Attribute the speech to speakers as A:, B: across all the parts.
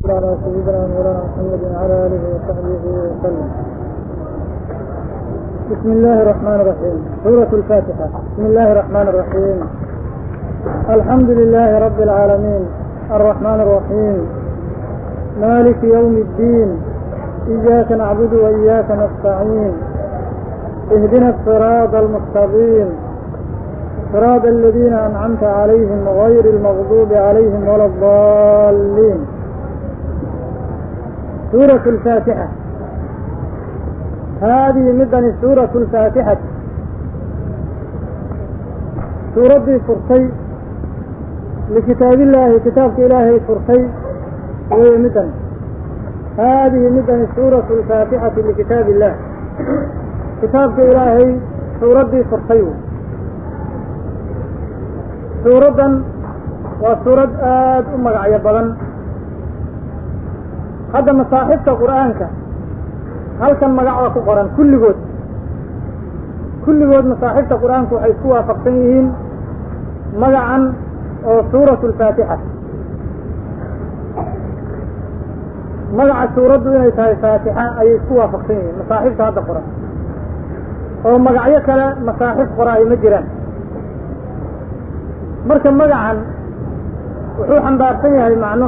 A: على سيدنا مولانا محمد وعلى آله وصحبه وسلم بسم الله الرحمن الرحيم سورة الفاتحة بسم الله الرحمن الرحيم الحمد لله رب العالمين الرحمن الرحيم مالك يوم الدين إياك نعبد وإياك نستعين اهدنا الصراط المستقيم صراط الذين أنعمت عليهم غير المغضوب عليهم ولا الضالين سورة الفاتحة هذه مدن سورة الفاتحة سورة فرسي لكتاب الله كتاب إلهي فرسي ومدن هذه مدن سورة الفاتحة لكتاب الله كتاب إلهي سورة فرسي suuraddan waa suurad aad u magacyo badan hadda masaaxibta qur'aanka halkan magac waa ku qoran kulligood kulligood masaaxibta qur'aanku waxay isku waafaqsan yihiin magacan oo suuratu alfaatixa magaca suuraddu inay tahay faatixa ayay isku waafaqsan yihiin masaaxibta hadda qoran oo magacyo kale masaaxib qora ay ma jiraan marka magacan wuxuu xambaarsan yahay macno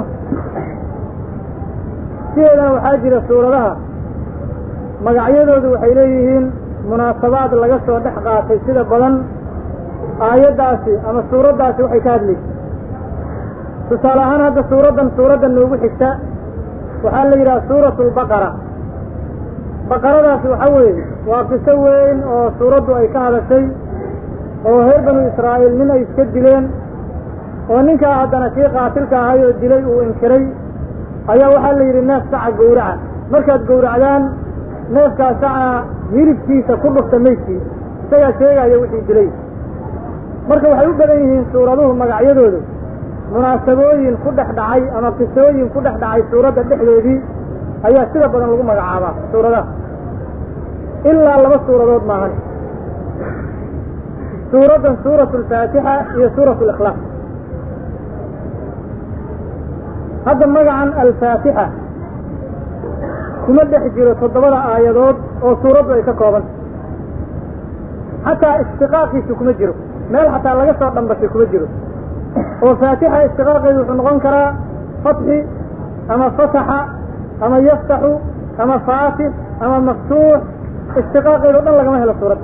A: sideedana waxaa jira suuradaha magacyadoodu waxay leeyihiin munaasabaad laga soo dhex qaatay sida badan aayaddaasi ama suuraddaasi waxay ka hadlaysa tusaale ahaan hadda suuraddan suuradda noogu xigta waxaa la yidhaha suuratu albaqara baqaradaasi waxa weeye waa qiso weyn oo suuraddu ay ka hadashay oo reer banu israa'iil nin ay iska dileen oo ninkaa haddana kii qaatilka ahay oo dilay uu inkiray ayaa waxaa la yidhi neef saca gowraca markaad gowracdaan neefkaa saca hilibkiisa ku dhufta meydkii isagaa sheegaya wixii dilay marka waxay u badan yihiin suuraduhu magacyadoodu munaasabooyin ku dhex dhacay ama qisooyin ku dhex dhacay suuradda dhexdeedii ayaa sida badan lagu magacaabaa suuradaha ilaa laba suuradood maahan suuraddan suuratu alfaatixa iyo suuratu alikhlaaq hadda magacan alfaatixa kuma dhex jiro toddobada aayadood oo suuraddu ay ka koobanta xataa istiqaaqiisu kuma jiro meel xataa laga soo dhambashay kuma jiro oo faatixa istiqaaqeedu wuxuu noqon karaa fatxi ama fataxa ama yaftaxu ama faatix ama maftuux istiqaaqeedo dhan lagama helo suuradda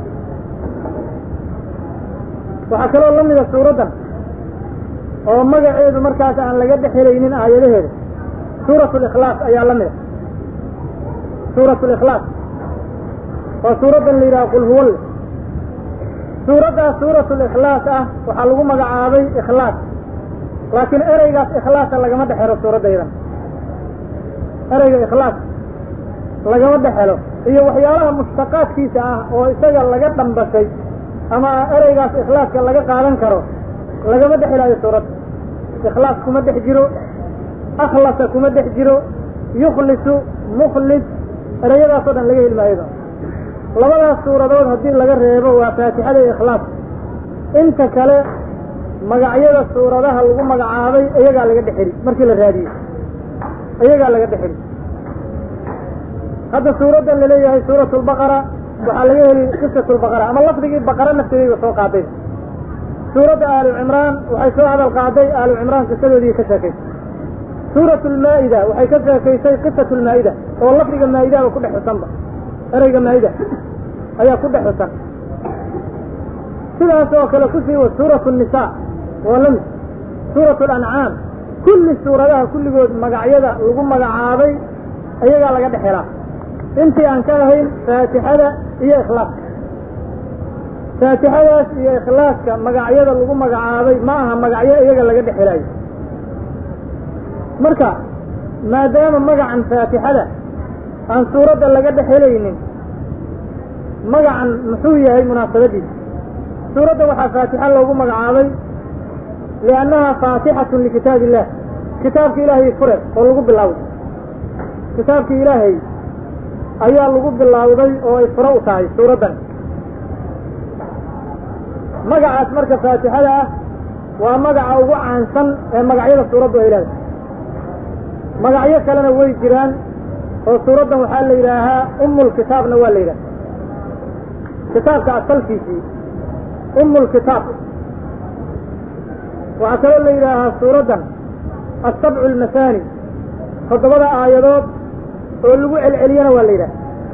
A: waxaa kaloo la mida suuraddan oo magaceedu markaas aan laga dhex helaynin aayadaheeda suuratu alikhlaaq ayaa la mida suuratu alikhlaaq oo suuraddan la yidhaha qul huwalle suuraddaas suuratu alikhlaaq ah waxaa lagu magacaabay ikhlaaq laakiin ereygaas ikhlaasa lagama dhex helo suuraddaydan ereyga ikhlaaq lagama dhex helo iyo waxyaalaha mushtaqaadkiisa ah oo isaga laga dhambashay ama ereygaas ikhlaaska laga qaadan karo lagama dhex helaayo suuradda ikhlaas kuma dhex jiro akhlasa kuma dhex jiro yukhlisu mukhlis ereyadaasoo dhan laga heli maayo labadaas suuradood haddii laga reebo waa faatixada iyo ikhlaas inta kale magacyada suuradaha lagu magacaabay iyagaa laga dhex heli markii la raadiyey iyagaa laga dhex heli hadda suuraddan laleeyahay suuratu lbaqara waxaa laga heli qisatu lbaqara ama lafdigii baqara nafteedayba soo qaaday suuradda aalu cimraan waxay soo hadal qaaday aalu cimraan qisadoodii ka sheekaysay suuratu lmaa'ida waxay ka sheekaysay qisatu lmaa'ida oo lafdiga maa'idaaba ku dhex xusanba ereyga maa'ida ayaa ku dhex xusan sidaas oo kale ku sii wa suuratu nisaa waa lamid suuratu alancaam kulli suuradaha kulligood magacyada lagu magacaabay iyagaa laga dhex helaa intii aan ka ahayn faatixada iyo ikhlaaska faatixadaas iyo ikhlaaska magacyada lagu magacaabay ma aha magacyo iyaga laga dhex helaayo marka maadaama magacan faatixada aan suuradda laga dhex helaynin magacan muxuu yahay munaasabadiisa suuradda waxaa faatixa loogu magacaabay liannaha faatixatun likitaab illah kitaabka ilaahay fure oo lagu bilowday kitaabka ilaahay ayaa lagu bilowday oo ay fure u tahay suuraddan magacaas marka faatixada ah waa magaca ugu caansan ee magacyada suuraddu ay leedahay magacyo kalena way jiraan oo suuraddan waxaa la yidhaahaa umulkitaabna waa la yidhaha kitaabka asalkiisii umulkitaab waxaa kaloo la yidhaahaa suuraddan asabcu almasaani toddobada aayadood oo lagu celceliyana waa la yidhaha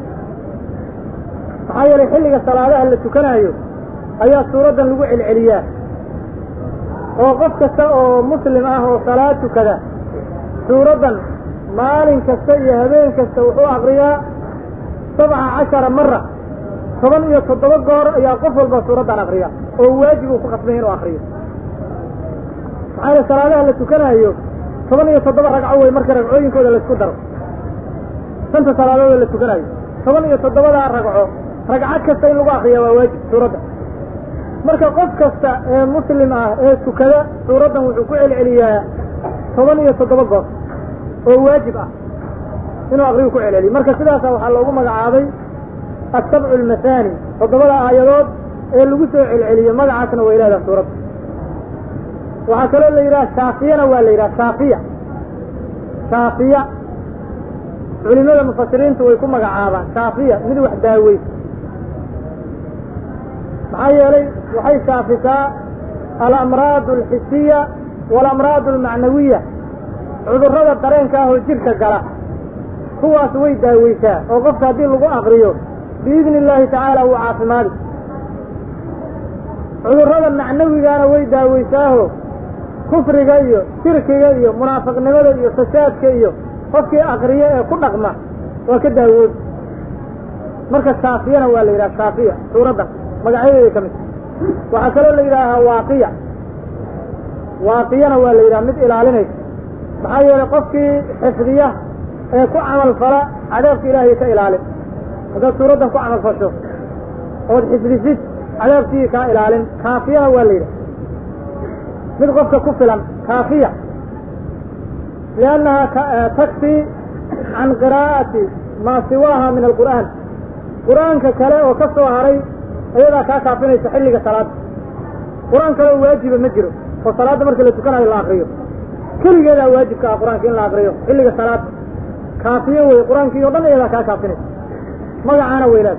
A: maxaa yeelay xilliga salaadaha la tukanaayo ayaa suuraddan lagu celceliyaa oo qof kasta oo muslim ah oo salaad tukada suuraddan maalin kasta iyo habeen kasta wuxuu akriyaa sabca cashara mara toban iyo toddoba goor ayaa qof walba suuraddan akriya oo waajib uu ku khasbay inuu akriyo maxaa yeele salaadaha la tukanaayo toban iyo toddoba ragco wey marka ragcooyinkooda laisku daro shanta salaadood la tukanaayo toban iyo toddobadaa ragco ragcad kasta in lagu akriya waa waajib suuradda marka qof kasta ee muslim ah ee tukada suuraddan wuxuu ku celceliyaa toban iyo toddoba goor oo waajib ah inuu akriyu ku celceliyo marka sidaasa waxaa loogu magacaabay asabcu almasaani toddobada aayadood ee lagu soo celceliyo magacaasna way leedaha suuradda waxaa kaloo la yidhaha shaafiyana waa la yidhaha shaafiya shaafiya culimada mufasiriintu way ku magacaabaan shaafiya mid wax daaweysa maxaa yeelay waxay shaafisaa alamraad alxisiya waalamraad almacnawiya cudurrada dareenka ah oo jidhka gala kuwaas way daaweysaa oo qofka haddii lagu akriyo biidni illaahi tacaala wuu caafimaadi cudurrada macnawigaana way daaweysaaho kufriga iyo shirkiga iyo munaafiqnimada iyo fasaadka iyo qofkii akriyo ee ku dhaqma waa ka daawoobi marka shaafiyana waa la yidhaha shaafiya suuraddan magacyadeeda ka mid waxaa kaloo la yidhaahaa waaqiya waaqiyana waa la yidhaha mid ilaalinaysa maxaa yeelay qofkii xifdiya ee ku camal fala cadaabka ilaahay ka ilaalin haddaad suuraddan ku camal fasho ood xifdisid cadaabkii kaa ilaalin kaafiyana waa la yidhaha mid qofka ku filan kaafiya liannaha takfi can qiraa'ati maa siwaaha min alqur'aan qur'aanka kale oo ka soo haray ayadaa kaa kaafinaysa xilliga salaada qur-aan kale oo waajiba ma jiro oo salaadda marka la tukanayo la akriyo keligeedaa waajibka ah qur-aanka in la akriyo xilliga salaada kaafiyo wey qur-aankii o dhan ayadaa kaa kaafinaysa magacaana weylaad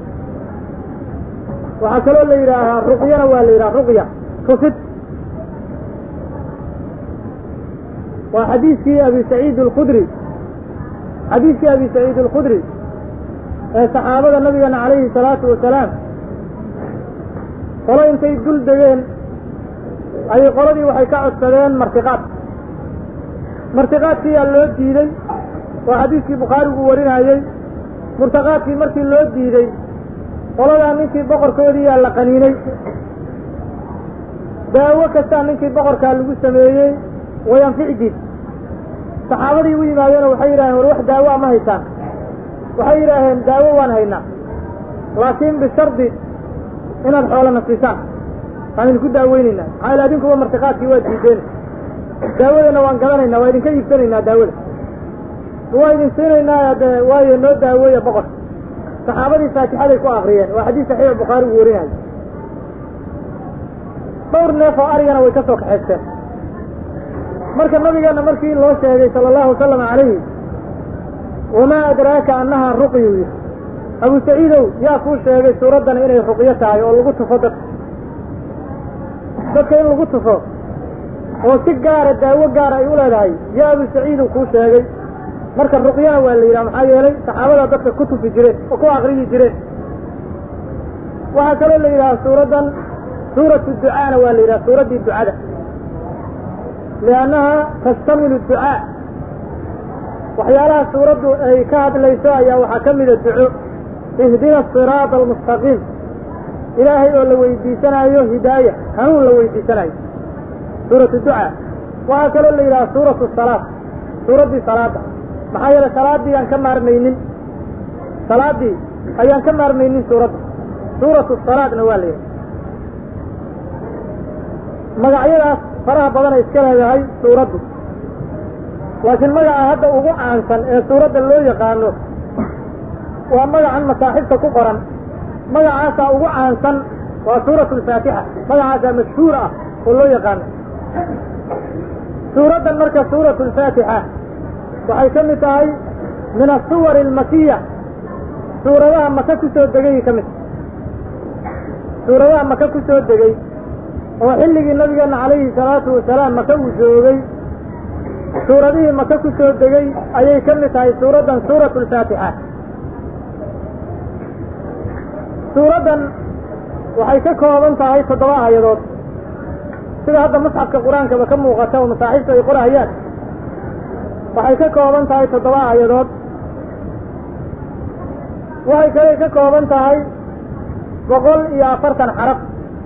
A: waxaa kaloo la yidhaahaa ruqyana waa la yidhaha ruqya tusid waa xadiiskii abi saciid alkhudri xadiiskii abi saciid alkhudri ee saxaabada nabigeena calayhi salaatu wasalaam qolo intay dul degeen ayay qoladii waxay ka codsadeen martiqaad martiqaadkiiyaa loo diiday waa xadiiskii bukhaarigu warinayey murtaqaadkii markii loo diiday qoladaa ninkii boqorkoodiiyaa la qaniinay daawo kastaa ninkii boqorkaa lagu sameeyey wayanfici diid saxaabadii u yimaadeenoo waxay yidhaaheen war wax daawo ama haysaan waxay yidhaaheen daawo waan haynaa laakiin bishardi inaad xoolana siisaan waan idinku daaweynaynaa maxaa ila adinkuba martiqaadkii waa diideen daawadana waan gadanaynaa waa idinka iibsanaynaa daawada waa idin siinaynaa de waayo noo daaweeya boqor saxaabadii faatixaday ku akriyeen waa xadiis saxiix bukhaari uu warinayo dhowr neef oo arigana way ka soo kaxaysteen marka nabigeena markii loo sheegay sala allahu wasalam calayhi wamaa adraaka annahaa ruqyu yii abu saciidow yaa kuu sheegay suuraddani inay ruqyo tahay oo lagu tufo dadka dadka in lagu tufo oo si gaara daawo gaara ay u leedahay yaa abu saciidow kuu sheegay marka ruqyana waa la yidhaha maxaa yeelay saxaabadaa dadka ku tufi jireen oo ku akriyi jireen waxaa kaloo la yidhaha suuraddan suuratu ducaana waa la yidhaha suuraddii ducada liannaha tastamilu ducaa waxyaalaha suuraddu ay ka hadlayso ayaa waxaa ka mida duco ihdina asiraada almustaqiim ilaahay oo la weydiisanaayo hidaaya hanuun la weydiisanayo suuratu ducaa waxaa kaloo la yidhaha suuratu salaad suuraddii salaadda maxaa yeelay salaaddii aan ka maarmaynin salaaddii ayaan ka maarmaynin suuradda suuratu salaadna waa la yidhaha magacyadaas faraha badanay iska leedahay suuraddu laakiin magaca hadda ugu caansan ee suuradda loo yaqaano waa magacan masaaxibta ku qoran magacaasaa ugu caansan waa suuratu alfaatixa magacaasaa mashhuur ah oo loo yaqaano suuraddan marka suuratu alfaatixa waxay ka mid tahay min asuwar almakiya suuradaha maka ku soo degay ka mid suuradaha maka ku soo degay oo xilligii nabigeena calayhi salaatu wasalaam maka uu joogay suuradihii maka ku soo degay ayay ka mid tahay suuraddan suuratu alfaatixa suuraddan waxay ka kooban tahay toddoba aayadood sida hadda musxafka qur-aankaba ka muuqata oo masaaxiibta ay qorahayaan waxay ka kooban tahay toddoba aayadood waxay kale ka kooban tahay boqol iyo afartan xaraf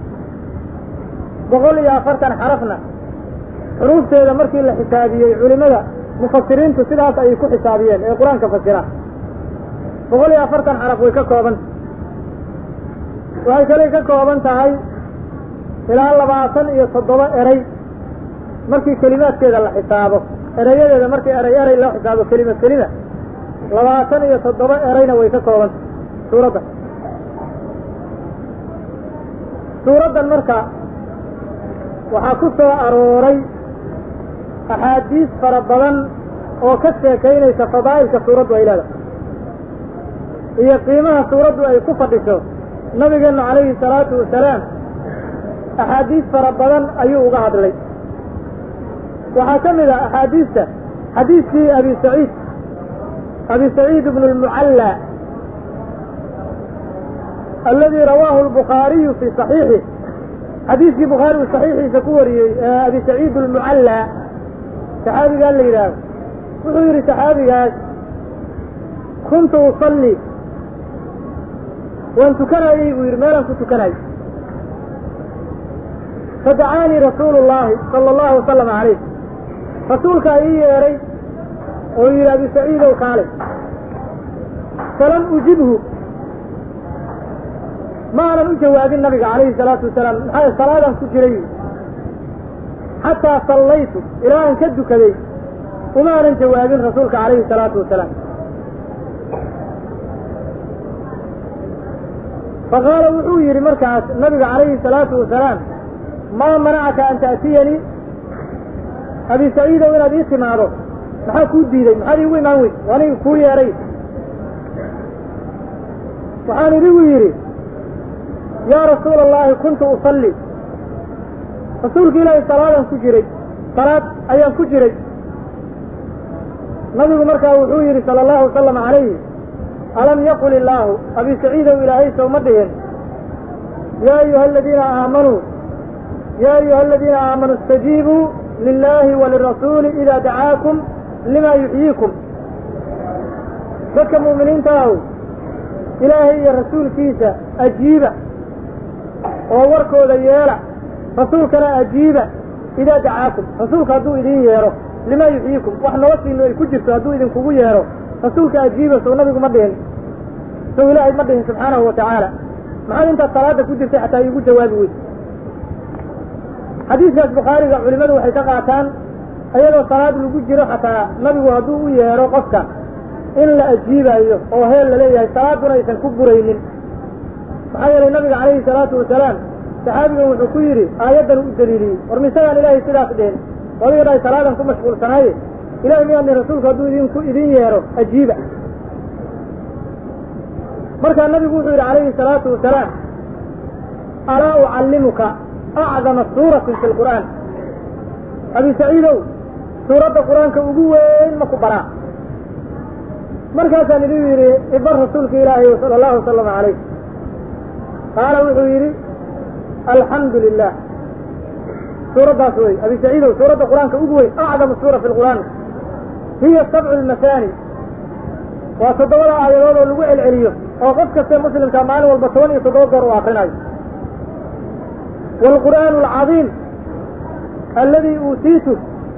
A: boqol iyo afartan xarafna xuruufteeda markii la xisaabiyey culimada mufasiriintu sidaas ayay ku xisaabiyeen ee qur-aanka fasira boqol iyo afartan xaraf way ka kooban waxay kale ka kooban tahay ilaa labaatan iyo toddoba erey markii kelimaadkeeda la xisaabo erayadeeda markii erey erey loo xisaabo kelima kelima labaatan iyo toddoba ereyna way ka koobanta suuraddan suuraddan marka waxaa ku soo arooray axaadiis fara badan oo ka sheekaynaysa fadaa'ilka suuraddu ay leedahay iyo qiimaha suuraddu ay ku fadhiso nabigeennu calayhi salaatu wasalaam axaadiis fara badan ayuu uga hadlay waxaa ka mid ah axaadiista xadiiskii abi saciid abi saciid ibnu lmucalla aladii rawaahu albukhaariyu fii saxiixih xadiiskii bukhaari uu saxiixiisa ku wariyey ee abi saciid almucalla saxaabigaa la yidhaahdo wuxuu yidhi saxaabigaas kuntu usalli waan tukanayey buu yidhi meelaan ku tukanay fadacaanii rasuulu llaahi sala allahu wasalama calayh rasuulkaa ii yeedhay oo yidhi abi saciidow kaalay falam ujibhu ma aanan u jawaabin nabiga calayhi salaatu wasalaam maxaa salaadaan ku jiray xataa sallaytu ilaa aan ka dukaday uma aanan jawaabin rasuulka calayhi salaatu wasalaam faqaala wuxuu yidhi markaas nabiga calayhi salaatu wasalaam maa manacaka an ta'tiyanii abi saciidow inaad ii timaado maxaa kuu diiday maxaad iigu imaan weyd aniga kuu yeedhay waxaan idigu yidhi yaa rasuula allahi kuntu usalli rasuulka ilaahay salaadaan ku jiray salaad ayaan ku jiray nabigu markaa wuxuu yidhi sala allahu wasalam calayhi alam yaqul illaahu abi saciidow ilaahay sowma dhihin yaa ayuha aladiina aamanuu yaa ayuha aladiina aamanuu istajiibuu lilahi walirasuuli idaa dacaakum lima yuxyiikum dadka mu'miniinta ahu ilaahay iyo rasuulkiisa ajiiba oo warkooda yeela rasuulkana ajiiba idaa dacaakum rasuulka hadduu idin yeedho limaa yuxyiikum wax noloshiinu ay ku jirto hadduu idinkugu yeedho rasuulka ajiiba sow nabigu ma dhihin sow ilaahay ma dhihin subxaanahu wa tacaala maxaad intaad salaada ku jirtay xataa iigu jawaabi weyd xadiiskaas bukhaariga culimmadu waxay ka qaataan iyadoo salaad lagu jiro xataa nabigu hadduu u yeedho qofka in la ajiibayo oo heel la leeyahay salaaduna aysan ku buraynin maxaa yeelay nabiga calayhi salaatu wasalaam saxaabigan wuxuu ku yidhi aayaddan u daliiliyey war misagaan ilaahay sidaas dhihin adiga dhahay salaadan ku mashquulsanaaye ilahay miyaa dhihin rasuulku hadduu idinku idin yeedho ajiiba markaa nabigu wuxuu yidhi calayhi salaatu wasalaam alaa ucallimuka acdama suuratin fi lqur'aan abi saciidow suuradda qur-aanka ugu weyn ma ku baraa markaasaan idin yidhi ibar rasuulka ilaahay sala allahu wasalama calayh qaala wuxuu yidhi alxamdu lilah suuraddaas wey abi saciidow suuradda qur-aanka ugu weyn acdamu suura fi lqur'aan hiya sabcu lmasaani waa toddobada aayadood oo lagu celceliyo oo qof kaste muslimka maalin walba toban iyo toddoba goor u akrinayo waalqur'aanu alcadiim alladii uutiitu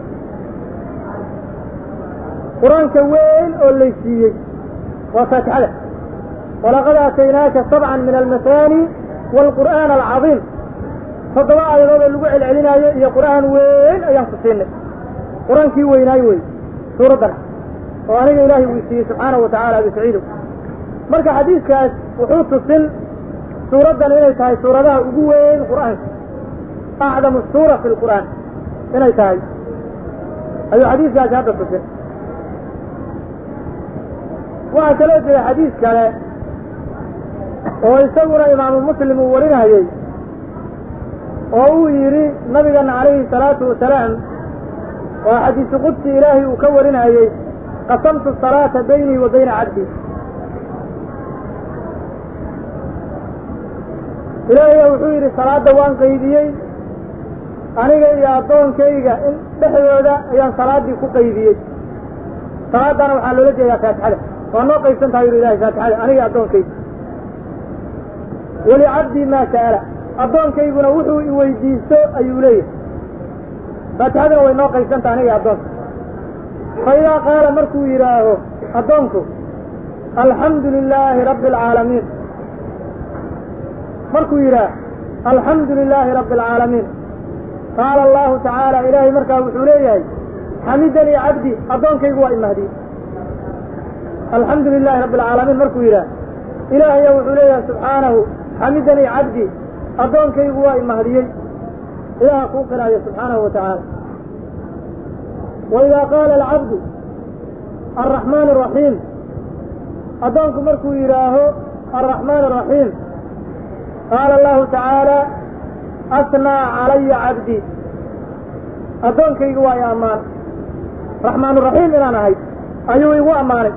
A: qur-aanka weyn oo laysiiyey waa faatixada walaqad aataynaaka sabcan min almasaani waalqur'aan alcadiim toddoba aayadood oo lagu celcelinaayo iyo qur'aan weyn ayaan ku siinay qur-aankii weynaay wey suuraddan oo aniga ilaahay uu siiyey subxaanahu wa tacala abi saciidow marka xadiiskaas wuxuu tusin suuraddan inay tahay suuradaha ugu weyn qur'aanka acdamu suura fi lqur'aan inay tahay ayuu xadiiskaasi hadda tusin waxaa kaloo jira xadiis kale oo isaguna imaamu muslim uu warinayey oo uu yidhi nabigeena calayhi salaatu wasalaam oo xadiisu qudsi ilaahay uu ka warinayey qasamtu salaata baynii wa bayna cabdi ilaahaya wuxuu yidhi salaadda waan qaydiyey aniga iyo addoonkayga in dhexdooda ayaan salaaddii ku qaydiyey salaaddana waxaa loola jeedaa faatixada waa noo qaybsan tahay yidhi ilahay faatixada aniga iyo addoonkayga walicabdii maa sa'ala addoonkayguna wuxuu i weydiisto ayuu leeyahay faatixaduna way noo qaybsan tahay aniga iyo addoonka fa idaa qaala markuu yidhaaho addoonku alxamdu lilaahi rabbi alcaalamiin markuu yidhaah alxamdu lilaahi rabbi alcaalamiin qaala allahu tacaala ilaahay markaa wuxuu leeyahay xamidanii cabdi addoonkaygu waa imahdiyey alxamdu lilahi rabbi alcaalamiin markuu yidhaah ilaahaya wuxuu leeyahay subxaanahu xamidanii cabdi addoonkaygu waa imahdiyey ilaaha kuu qiraayo subxaanahu wa tacaala wa idaa qaala alcabdu alraxmaan araxiim addoonku markuu yidhaaho alraxmaan araxiim qaala allahu tacaala asnaa calaya cabdi addoonkaygu waa i ammaan raxmaanuraxiim inaan ahay ayuu igu ammaanay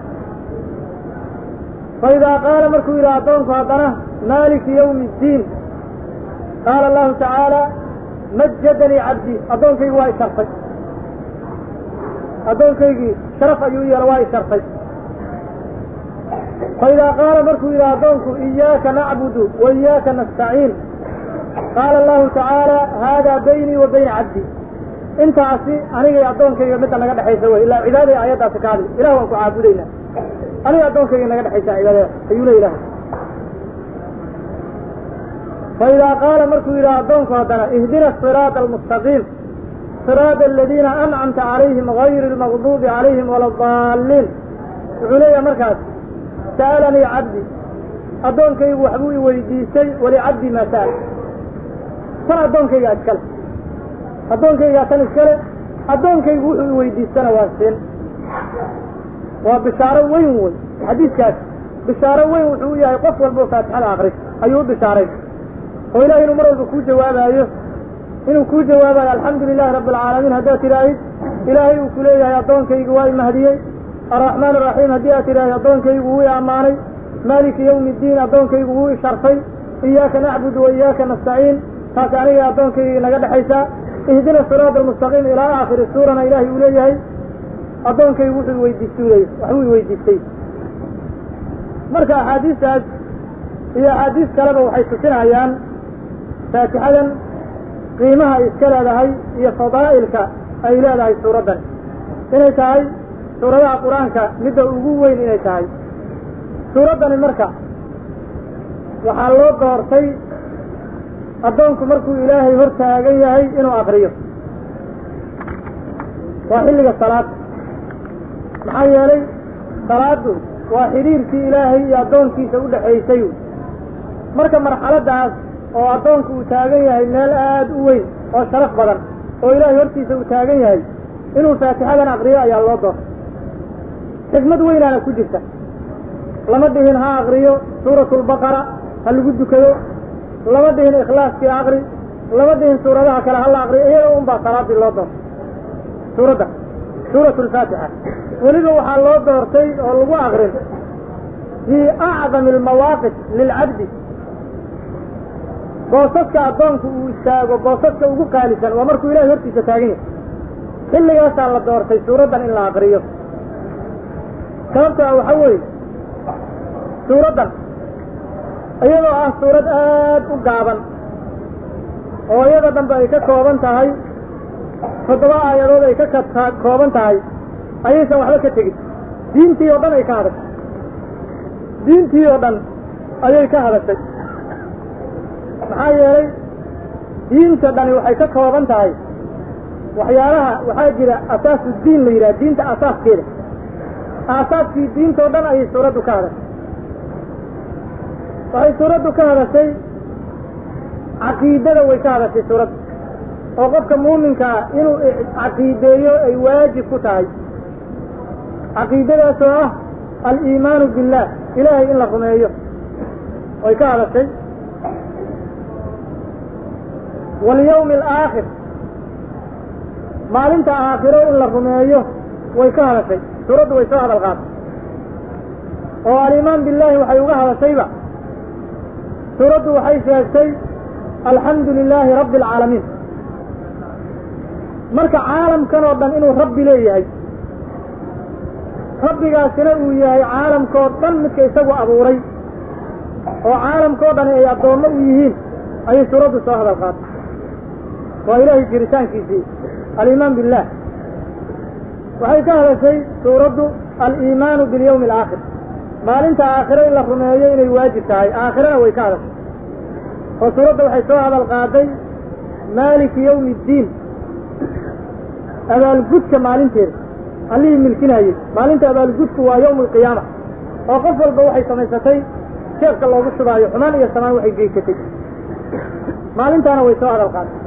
A: fa idaa qaala markuu yidhaha addoonku haddana maaliki yawmi iddiin qaala allahu tacaala majadanii cabdi addoonkaygu waa i sharfay addoonkaygii sharaf ayuu yeelo waa i sharfay fa idaa qaala markuu yidhaha addoonku iyaaka nacbudu wa iyaaka nastaciin qaala allahu tacaala haadaa baynii wa bayna cabdi intaasi aniga iyo addoonkayga midda naga dhexaysa wey ilaa cibaadaya ayaddaasi ka hadli ilah waan ku caabudaynaa aniga addoonkayga naga dhexaysaa cibaadada ayuu le ilahay fa idaa qaala markuu yidhaha addoonku haddana ihdina asiraada almustaqiim siraada aladiina ancamta calayhim gayri almaqduubi calayhim wala adaalliin wuxuu leeyahay markaas sa'alanii cabdi addoonkaygu waxbuu i weydiistay walicabdi maa sa'al tan addoonkaygaa iskale addoonkaygaa tan iskale addoonkaygu wuxuu i weydiistana waa siin waa bishaaro weyn wey xadiiskaas bishaaro weyn wuxuu u yahay qof walba oo faatixada akri ayuu u bishaaray oo ilahay inuu mar walba kuu jawaabaayo inuu kuu jawaabayo alxamdu lilahi rabbi alcaalamiin haddaad tidhaahid ilaahay uu ku leeyahay addoonkaygu waa i mahdiyey arraxmaan araxiim haddii aad tidhaahid addoonkaygu wuu i ammaanay maaliki yawmi iddiin addoonkaygu wuu i sharfay iyaaka nacbudu wa iyaaka nastaciin taas aniga addoonkayga naga dhexaysaa ihdina siraada almustaqiim ilaa aakhiri suurana ilaahay uu leeyahay addoonkaygu wuxuu weydiistay leeyahy waxbuu i weydiistay marka axaadiistaas iyo axaadiis kaleba waxay tusinayaan faatixadan qiimaha ay iska leedahay iyo fadaa'ilka ay leedahay suuraddan inay tahay suuradaha qur-aanka midda ugu weyn inay tahay suuraddani marka waxaa loo doortay addoonku markuu ilaahay hor taagan yahay inuu akriyo waa xilliga salaada maxaa yeelay salaaddu waa xidhiirkii ilaahay iyo addoonkiisa u dhexaysay marka marxaladdaas oo addoonku uu taagan yahay meel aad u weyn oo sharaf badan oo ilaahay hortiisa uu taagan yahay inuu faatixadan akriyo ayaa loo doortay xikmad weynaana ku jirta lama dhihin ha akriyo suuratulbaqara ha lagu dukado lama dhihin ikhlaaskii akri lama dhihin suuradaha kale hala akriyo iyada un baa salaadii loo doortay suuradda suuratu alfaatixa weliba waxaa loo doortay oo lagu akrin fii acdami almawaaqif lilcabdi boosaska addoonku uu istaago boosaska ugu qaalisan waa markuu ilahay hortiisa taagan yahay xilligaasaa la doortay suuraddan in la akriyo sababto ah waxa weeye suuraddan iyadoo ah suurad aad u gaaban oo iyada dhanbe ay ka kooban tahay toddoba aayadood ay ka ka kooban tahay ayaysan waxba ka tegin diintii oo dhan ay ka hadashay diintii oo dhan ayay ka hadashay maxaa yeelay diinta dhani waxay ka kooban tahay waxyaalaha waxaa jira asaasu diin la yidhaha diinta asaaskeeda aasaaskii diintao dhan ayay suuraddu ka hadashay waxay suuraddu ka hadashay caqiidada way ka hadashay suuraddu oo qofka muuminka ah inuu caqiideeyo ay waajib ku tahay caqiidadaasoo ah aliimaanu billah ilaahay in la rumeeyo way ka hadashay walyawmi alaakhir maalinta aakhiro in la rumeeyo way ka hadashay suuraddu way soo hadal qaatay oo alimaan billaahi waxay uga hadashayba suuraddu waxay sheegtay alxamdu lilaahi rabbi alcaalamiin marka caalamkan oo dhan inuu rabbi leeyahay rabbigaasina uu yahay caalamkoo dhan midka isagu abuuray oo caalamkao dhani ay addoommo u yihiin ayay suuraddu soo hadal qaatay waa ilaahay jiritaankiisii aliimaan billah waxay ka hadashay suuraddu aliimaanu bilyawmi alaakhir maalinta aakhiro in la rumeeyo inay waajib tahay aakhirana way ka hadashay oo suuradda waxay soo hadal qaaday maaliki yawmi iddiin abaalgudka maalinteeda allihii milkinayey maalinta abaalgudku waa yawmu alqiyaama oo qof walba waxay samaysatay sheefka loogu shubaayo xumaan iyo samaan waxay geysatay maalintaana way soo hadal qaaday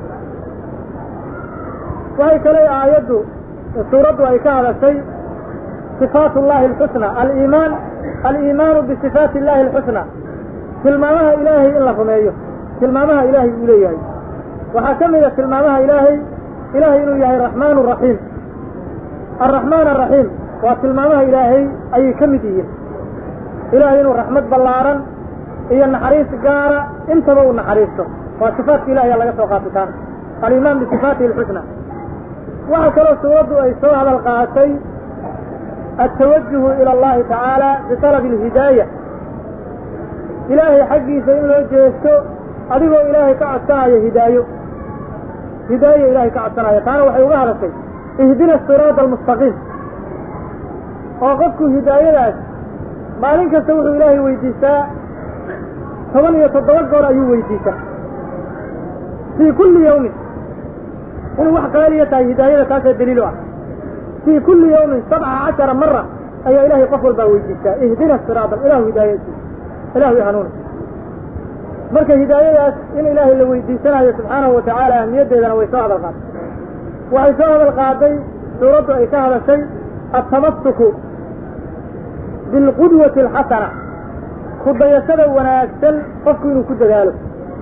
A: waxay kale aayaddu suuraddu ay ka hadashay sifaat ullahi alxusna aliimaan aliimaanu bisifaati illahi alxusna tilmaamaha ilaahay in la rumeeyo tilmaamaha ilaahay uu leeyahay waxaa ka mid a tilmaamaha ilaahay ilaahay inuu yahay raxmaan raxiim alraxmaan araxiim waa tilmaamaha ilaahay ayay ka mid yihiin ilaahay inuu raxmad ballaaran iyo naxariis gaara intaba uu naxariisto waa sifaatka ilahay laga soo qaatay taana aliimaan bisifaatihi alxusna waxaa kaloo suuraddu ay soo hadal qaatay altawajuhu ila allahi tacaala bitalabi alhidaaya ilaahay xaggiisa in loo jeesto adigoo ilaahay ka codsanayo hidaayo hidaayo ilaahay ka codsanayo taana waxay uga hadashay ihdina siraada almustaqiim oo qofku hidaayadaas maalin kasta wuxuu ilaahay weydiistaa toban iyo toddoba goor ayuu weydiistaa fii kulli yawmin inuu wax qaaliya tahay hidaayada taasaa daliilu ah fii kulli yawmin sabca cashara mara ayaa ilaahay qof walbaa weydiistaa ihdina siraada ilahu hidaayadiisa ilahu i hanuuna marka hidaayadaas in ilaahay la weydiisanayo subxaanahu wa tacaala ahmiyaddeedana way soo hadal qaaday waxay soo hadal qaaday suuraddu ay ka hadashay altamasuku bilqudwati alxasana ku dayashada wanaagsan qofku inuu ku dadaalo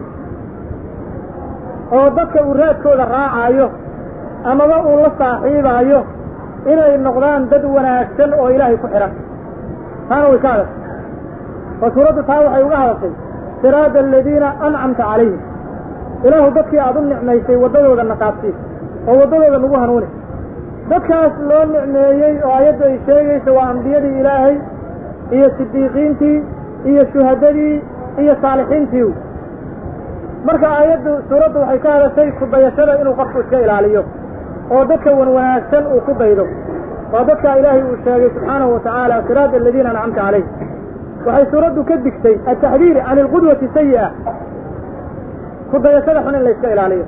A: oo dadka uu raadkooda raacaayo amaba uu la saaxiibaayo inay noqdaan dad wanaagsan oo ilaahay ku xidhan taana way ka hadashay oo suuraddu taa waxay uga hadashay siraada aladiina ancamta calayhim ilaahu dadkii aada u nicmaysay waddadooda naqaabsiis oo waddadooda nagu hanuuni dadkaas loo nicmeeyey oo ayaddu ay sheegayso waa ambiyadii ilaahay iyo sidiiqiintii iyo shuhadadii iyo saalixiintii marka aayaddu suuraddu waxay ka hadashay ku dayashada inuu qofku iska ilaaliyo oo dadka wan wanaagsan uu ku daydo waa dadka ilaahay uu sheegay subxaanahu wa tacaala siraada aladiina ancamta calayh waxay suuraddu ka digtay altaxdiir can alqudwati sayi'a ku dayashada xun in la iska ilaaliyo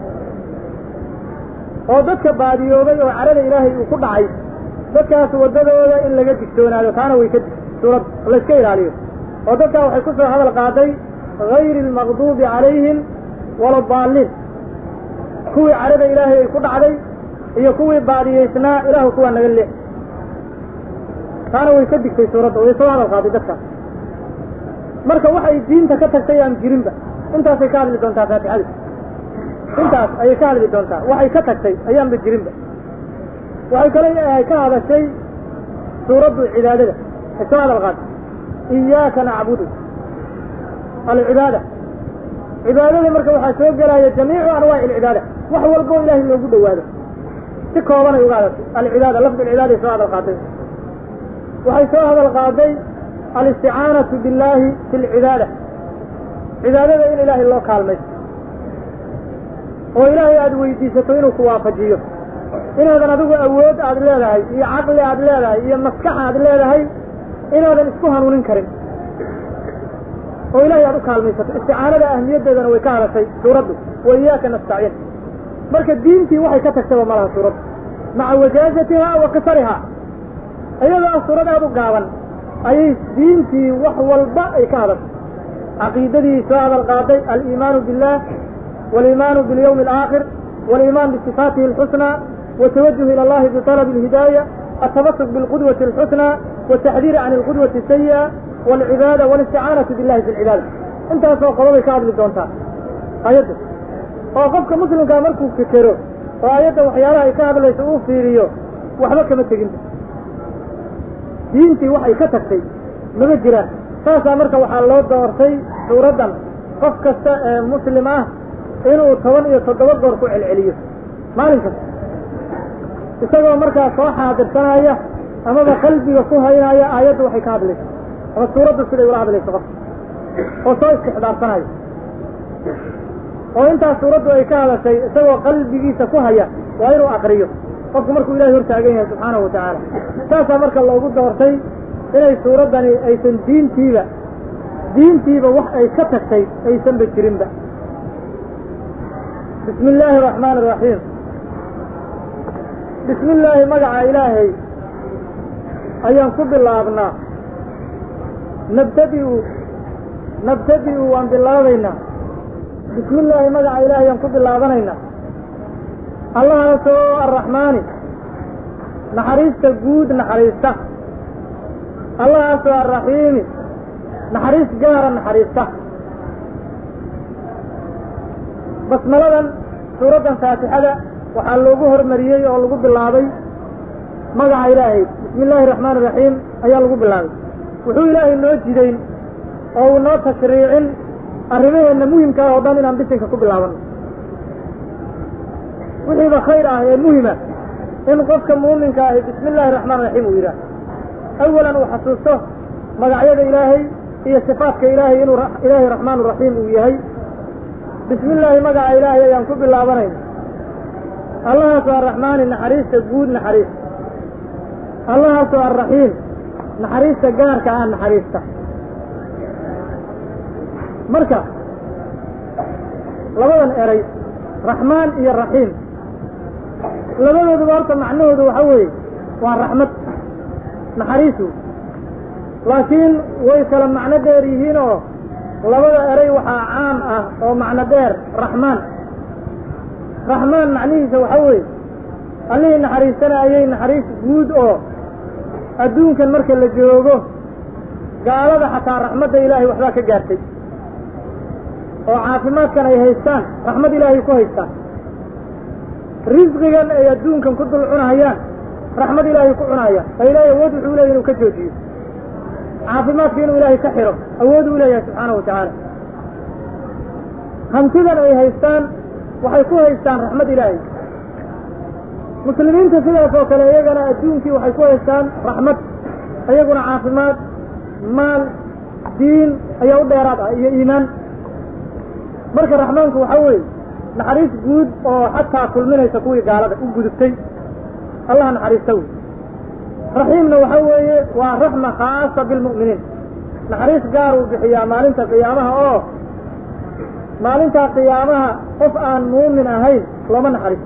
A: oo dadka baadiyoobay oo carada ilaahay uu ku dhacay dadkaas waddadooda in laga digtoonaado taana way ka dig suuraddu la iska ilaaliyo oo dadkaa waxay ku soo hadal qaaday gayri almaqduubi calayhim wala daalliin kuwii carada ilaahay ay ku dhacday iyo kuwii baadiyaysnaa ilaahu kuwaa naga leex taana way ka digtay suuradda way soo hadal qaaday dadkaas marka waxay diinta ka tagtay aan jirinba intaasay ka hadli doontaa faatixada intaas ayay ka hadli doontaa waxay ka tagtay ayaanba jirinba waxay kale ka hadashay suuraddu cibaadada ay soo hadal qaatay iyaaka nacbudu alcibaada cibaadada marka waxaa soo gelaya jamiicu anwaaci alcibaada wax walbo ilaahay loogu dhowaado si koobanay uga hadashay alcibaada lafdi alcibaada ay soo hadal qaatay waxay soo hadal qaaday alisticaanatu billaahi fi lcibaada cibaadada in ilaahay loo kaalmaysto oo ilaahay aada weydiisato inuu ku waafajiyo inaadan adigu awood aad leedahay iyo caqli aad leedahay iyo maskax aad leedahay inaadan isku hanuunin karin oo ilahay aad u kaalmaysato isticaanada ahmiyaddeedana way ka hadashay suuraddu wa iyaaka nastaciin marka diintii waxay ka tagtaba malaha suuraddu maca wajaazatiha wa qisariha iyadoo ah suurad aada u gaaban ayay diintii wax walba ay ka hadashay caqiidadii soo hadal qaaday aliimaanu billah waliimaanu bilyawmi alaakhir waliimaan bisifaatihi alxusnaa watawajuh ila allahi bitalabi alhidaaya التمسك بالقدوة الحسنى والتحذير عن القدوة السيئة والعبادة والاستعانة بالله في العبادة انت سوى قضاء كعب للدونتا آياته وقفك مسلم كان مركو فكره وآياته وحيالها يكعب ليس أوفيريو وحبك متقنت diintii waxay ka tagtay mama jiraan saasaa marka waxaa loo doortay suuraddan qof kasta ee muslim ah inuu toban iyo toddoba goor ku celceliyo maalin kasta isagoo markaa soo xaadirsanaya amaba qalbiga ku haynaya aayaddu waxay ka hadlayso ama suuraddu siday ula hadlayso qofka oo soo istixdaarsanaya oo intaas suuraddu ay ka hadashay isagoo qalbigiisa ku haya waa inuu akriyo qofku markuu ilahay hor taagan yahay subxaanahu watacaala saasaa marka loogu doortay inay suuraddani aysan diintiiba diintiiba wax ay ka tagtay aysanba jirinba bismi illaahi araxmaan araxiim bismi illaahi magaca ilaahay ayaan ku bilaabnaa nabtadi'u nabtadi'u waan bilaabaynaa bismi illaahi magaca ilaahay ayaan ku bilaabanaynaa allahaasoo arraxmaani naxariista guud naxariista allahaasoo arraxiimi naxariis gaara naxariista basmaladan suuraddan faatixada waxaa loogu hormariyey oo lagu bilaabay magaca ilaahay bismi illaahi araxmaan iraxiim ayaa lagu bilaabay wuxuu ilaahay noo jidayn oo uu noo tashriicin arrimaheenna muhimka ah oo dhan inaan bisinka ku bilaabano wixiiba khayr ah ee muhima in qofka muuminka ahi bismi illaahi raxmaan raxiim uu yidhaah awalan uu xasuusto magacyada ilaahay iyo sifaatka ilaahay inuu ilaahay raxmaan raxiim uu yahay bismi illaahi magaca ilaahay ayaan ku bilaabanayna allahaasoo arraxmaani naxariista guud naxariista allahaasoo arraxiim naxariista gaarka ah naxariista marka labadan eray raxmaan iyo raxiim labadooduba horta macnahoodu waxa weeye waa raxmad naxariisu laakiin way kala macno dheer yihiin oo labada eray waxaa caam ah oo macno dheer raxmaan raxmaan macnihiisa waxa weeye allihii naxariisanayay naxariis guud oo adduunkan marka la joogo gaalada xataa raxmadda ilaahay waxbaa ka gaartay oo caafimaadkan ay haystaan raxmad ilaahay ku haystaan risqigan ay adduunkan ku dul cunahayaan raxmad ilaahay ku cunahayaan fa ilaahay awood wuxuu leeyahy inuu ka joojiyo caafimaadka inuu ilaahay ka xiro awood uu leeyahay subxaana wa tacaala hantidan ay haystaan waxay ku haystaan raxmad ilaahay muslimiinta sidaas oo kale iyagana adduunkii waxay ku haystaan raxmad iyaguna caafimaad maal diin ayaa u dheeraad ah iyo iimaan marka raxmaanku waxa weeye naxariis guud oo xataa kulminaysa kuwii gaalada u gudubtay allaha naxariista wey raxiimna waxa weeye waa raxma khaasa bilmu'miniin naxariis gaar uu bixiyaa maalinta qiyaamaha oo maalintaa qiyaamaha qof aan muumin ahayn looma naxariisto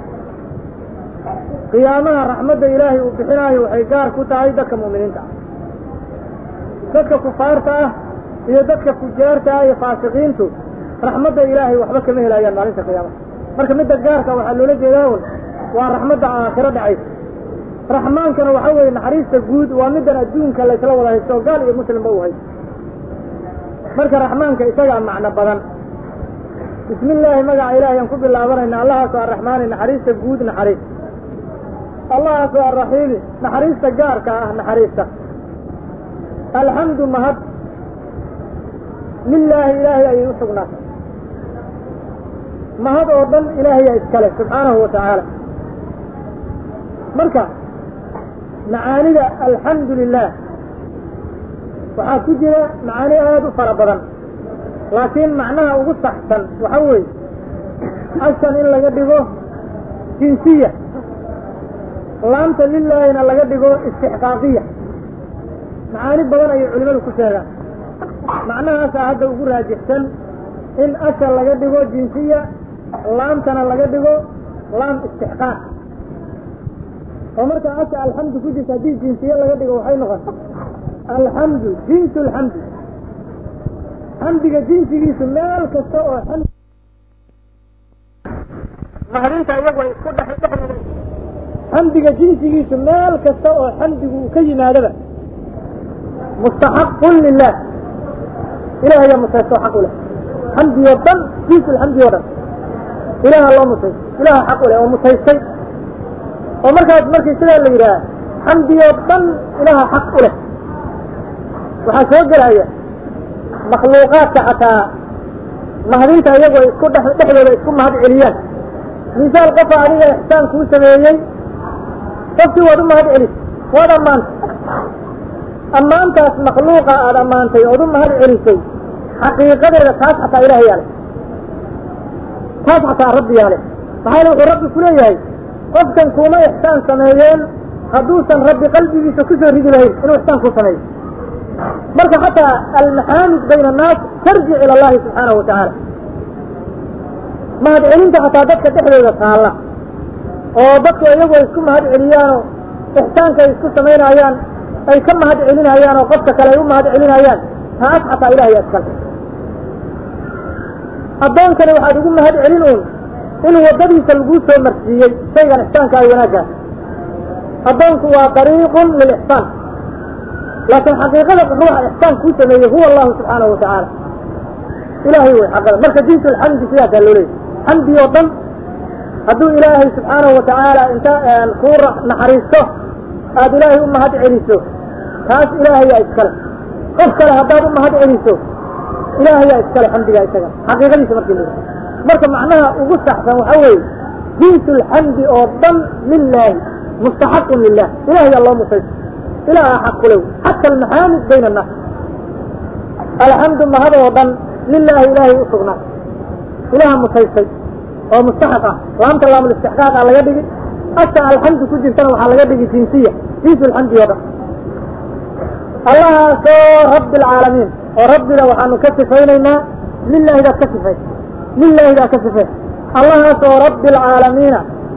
A: qiyaamaha raxmadda ilaahay uu bixinaayo waxay gaar ku tahay dadka mu'miniinta ah dadka kufaarta ah iyo dadka fujaarta ah iyo faasiqiintu raxmadda ilaahay waxba kama helayaan maalinta qiyaamaha marka midda gaarka waxaa loola jeedaa un waa raxmadda aakhiro dhacaysa raxmaankana waxa weeye naxariista guud waa middan adduunka laysla wada haysto oo gaal iyo muslimba u haysto marka raxmaanka isagaa macno badan bismi illaahi magaca ilaahay aan ku bilaabanayna allahaasoo arraxmaani naxariista guud naxariis allahaasoo arraxiimi naxariista gaarka ah naxariista alxamdu mahad lilaahi ilaahay ayay u sugnaatay mahad oo dhan ilaahayaa iskale subxaanahu wa tacaala marka macaanida alxamdu lilah waxaa ku jira macaani aada u fara badan laakiin macnaha ugu saxsan waxa weeye ashan in laga dhigo jinsiya laamta lilaahina laga dhigo istixqaaqiya macaani badan ayay culimadu ku sheegaan macnahaasaa hadda ugu raajixsan in asha laga dhigo jinsiya laamtana laga dhigo laam istixqaaq oo markaa asha alxamdu ku jirta haddii jinsiye laga dhigo waxay noqon alxamdu jinsu alxamdi xamdiga jinsigiisu meel kasta oo xamdi mahadinta iyagu ay isku dhex dhexdooda xamdiga jinsigiisu meel kasta oo xamdigu uu ka yimaadaba mustaxaqun lilah ilaah ayaa mutaysto xaq u leh xamdi oo dhan jinsi lxamdi oo dhan ilaha loo mutaysto ilaha xaq u leh oo mutaystay oo markaas markii sidaa la yidhaah xamdi oo dhan ilaha xaq u leh waxaa soo gelaya makhluuqaadka xataa mahadinta iyagoo isku dhex dhexdooda isku mahad celiyaan misaal qofa adiga ixsaan kuu sameeyey qofkii waad u mahad celis waad ammaantay ammaantaas makhluuqa aada ammaantay ood u mahad celisay xaqiiqadeeda taas xataa ilaah yaale taas xataa rabbi yaale maxaa yele wuxuu rabbi ku leeyahay qofkan kuuma ixsaan sameeyeen hadduusan rabbi qalbigiisa kusoo ridi lahayn inuu ixsaan kuu sameeyo marka xataa almaxaamid bayna annaas tarjic ila allahi subxaanahu wa tacaala mahad celinta xataa dadka dhexdooda taalla oo dadku iyagu ay isku mahad celiyaanoo ixsaanka ay isku samaynayaan ay ka mahad celinayaan oo qofka kale ay u mahad celinayaan taas xataa ilahay askale addoonkani waxaad ugu mahad celin uun in waddadiisa laguu soo marsiiyey shaygan ixsaanka ay wanaaggaa addoonku waa dariiqun lilixsaan laakiin xaqiiqada ruuxa ixsaan kuu sameeyey huwa allahu subxaanahu wa tacaala ilaahay wey xaqada marka jinsu alxamdi sidaasaa loo leeyay xamdi oo dhan hadduu ilaahay subxaanahu wa tacaala inta kuu naxariisto aada ilaahay u mahad celiso taas ilaahayaa iskale qof kale haddaad u mahad celiso ilaahayaa iskale xamdigaa isaga xaqiiqadiisa markii la marka macnaha ugu saxsan waxa weeye jinsu alxamdi oo dhan lilaahi mustaxaqun lilah ilahayaa loo mutayso ilaaha xaq kulew xata almaxaamid bayna annaas alxamdu mahad oo dhan lilaahi ilaahay u sugnaa ilaha mutaystay oo mustaxaq ah laamta laamulistixqaaq a laga dhigi asa alxamdu ku jirtana waxaa laga dhigi jinsiya jinsu alxamdi oo dhan allahaasoo rabbi alcaalamiin oo rabbina waxaanu ka sifaynaynaa lilaahidaad ka sifay lilaahidaa ka sifay allahaasoo rabbi alcaalamiina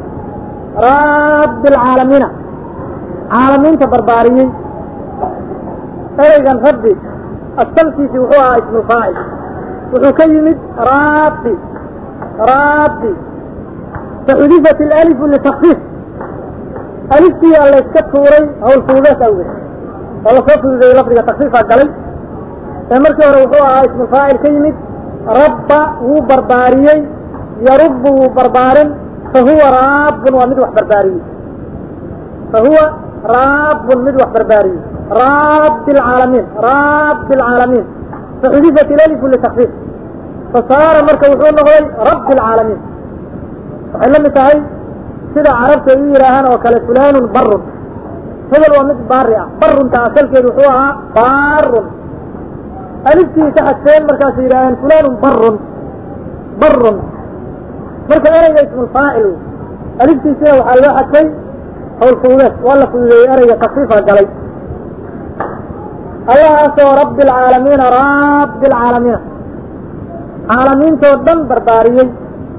A: rabbi alcaalamiina caalamiinta barbaariyey ereygan rabbi asalkiisi wuxuu ahaa ismufaacil wuxuu ka yimid rabbi rabbi faxudifat alalifu litakfiif aliftiyaa layska tuuray hawl fududees awgeed oo lasoo fududeeyey lafdiga takfiifaa galay ee markii hore wuxuu ahaa ismufaacil ka yimid rabba wuu barbaariyey yarubbu wuu barbaarin fahuwa raabun waa mid wax barbaariyey fahuwa raabun mid wax barbaariyey rabbi alcaalamiin rabbi alcaalamiin faxudifat ilalifu litakfiif fasaara marka wuxuu noqday rabbi alcaalamiin waxay la mid tahay sida carabta ay u yidhaahaan oo kale fulaanun barun hebel waa mid baari ah barunta asalkeedu wuxuu ahaa baarun aliftii ka xadfeen markaasay yidhaaheen fulaanun barun barun marka ereyga ismulfaacil aliftiisina waxaa loo xadfay hawl fududeed waa la fududeeyey ereyga takfiifa galay allahaasoo rabbi alcaalamiina rabbi alcaalamiina caalamiintoo dhan barbaariyey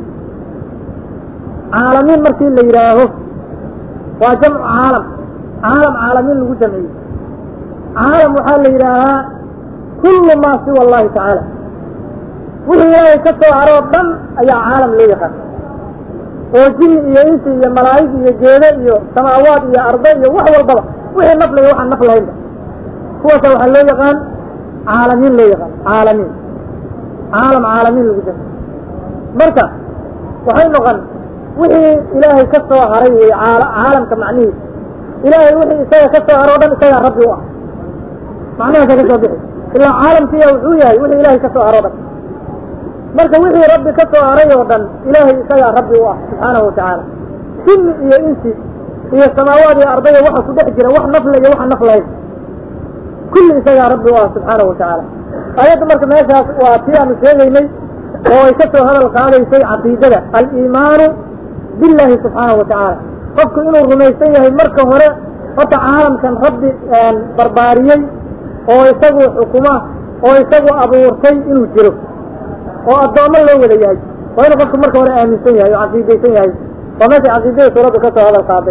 A: caalamiin markii la yidhaaho waa jamcu caalam caalam caalamiin lagu jamciyey caalam waxaa la yidhaahaa kullu maa siwa allahi tacaala wixii ilaahay ka soo haroo dhan ayaa caalam loo yaqaan oo jini iyo insi iyo malaa'ig iyo geedo iyo samaawaad iyo ardo iyo wax walbaba wixii naf laya waxaan naf lahaynba kuwaasa waxaa loo yaqaan caalamiin loo yaqaan caalamiin caalam caalamiin lagu jamciye marka waxay noqon wixii ilaahay ka soo haray wey caalamka macnihiisa ilaahay wixii isaga ka soo haro o dhan isagaa rabbi u ah macnahaasa ka soo bixi ilaa caalamkiya wuxuu yahay wixii ilaahay ka soo haro o dhan marka wixii rabbi ka soo haray oo dhan ilaahay isagaa rabbi u ah subxaanahu watacaala jinni iyo insi iyo samaawaad iyo ardaya waxa ku dhex jira wax nafle iyo waxa naf lahayn kulli isagaa rabbi u ah subxaanahu watacaala ayadda marka meeshaas waa tii aanu sheegaynay oo ay ka soo hadal qaadaysay caqiidada aliimaanu billahi subxaanahu watacaala qofku inuu rumaysan yahay marka hore horta caalamkan rabbi barbaariyey oo isagu xukuma oo isagu abuurtay inuu jiro oo addoommo loo wada yahay waa inuu qofku marka hore aaminsan yahay oo caqiidaysan yahay waa meesha caqiidada suuraddu ka soo hadal qaaday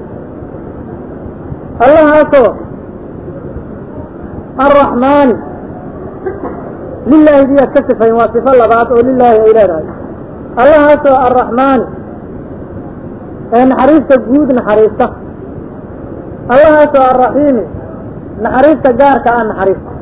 A: allahaasoo arraxmaani lilaahi diyaad ka sifayn waa sifo labaad oo lilaahi ay leedahay allahaasoo arraxmaani ee naxariista guud naxariista allahaasoo arraxiimi naxariista gaarka ah naxariista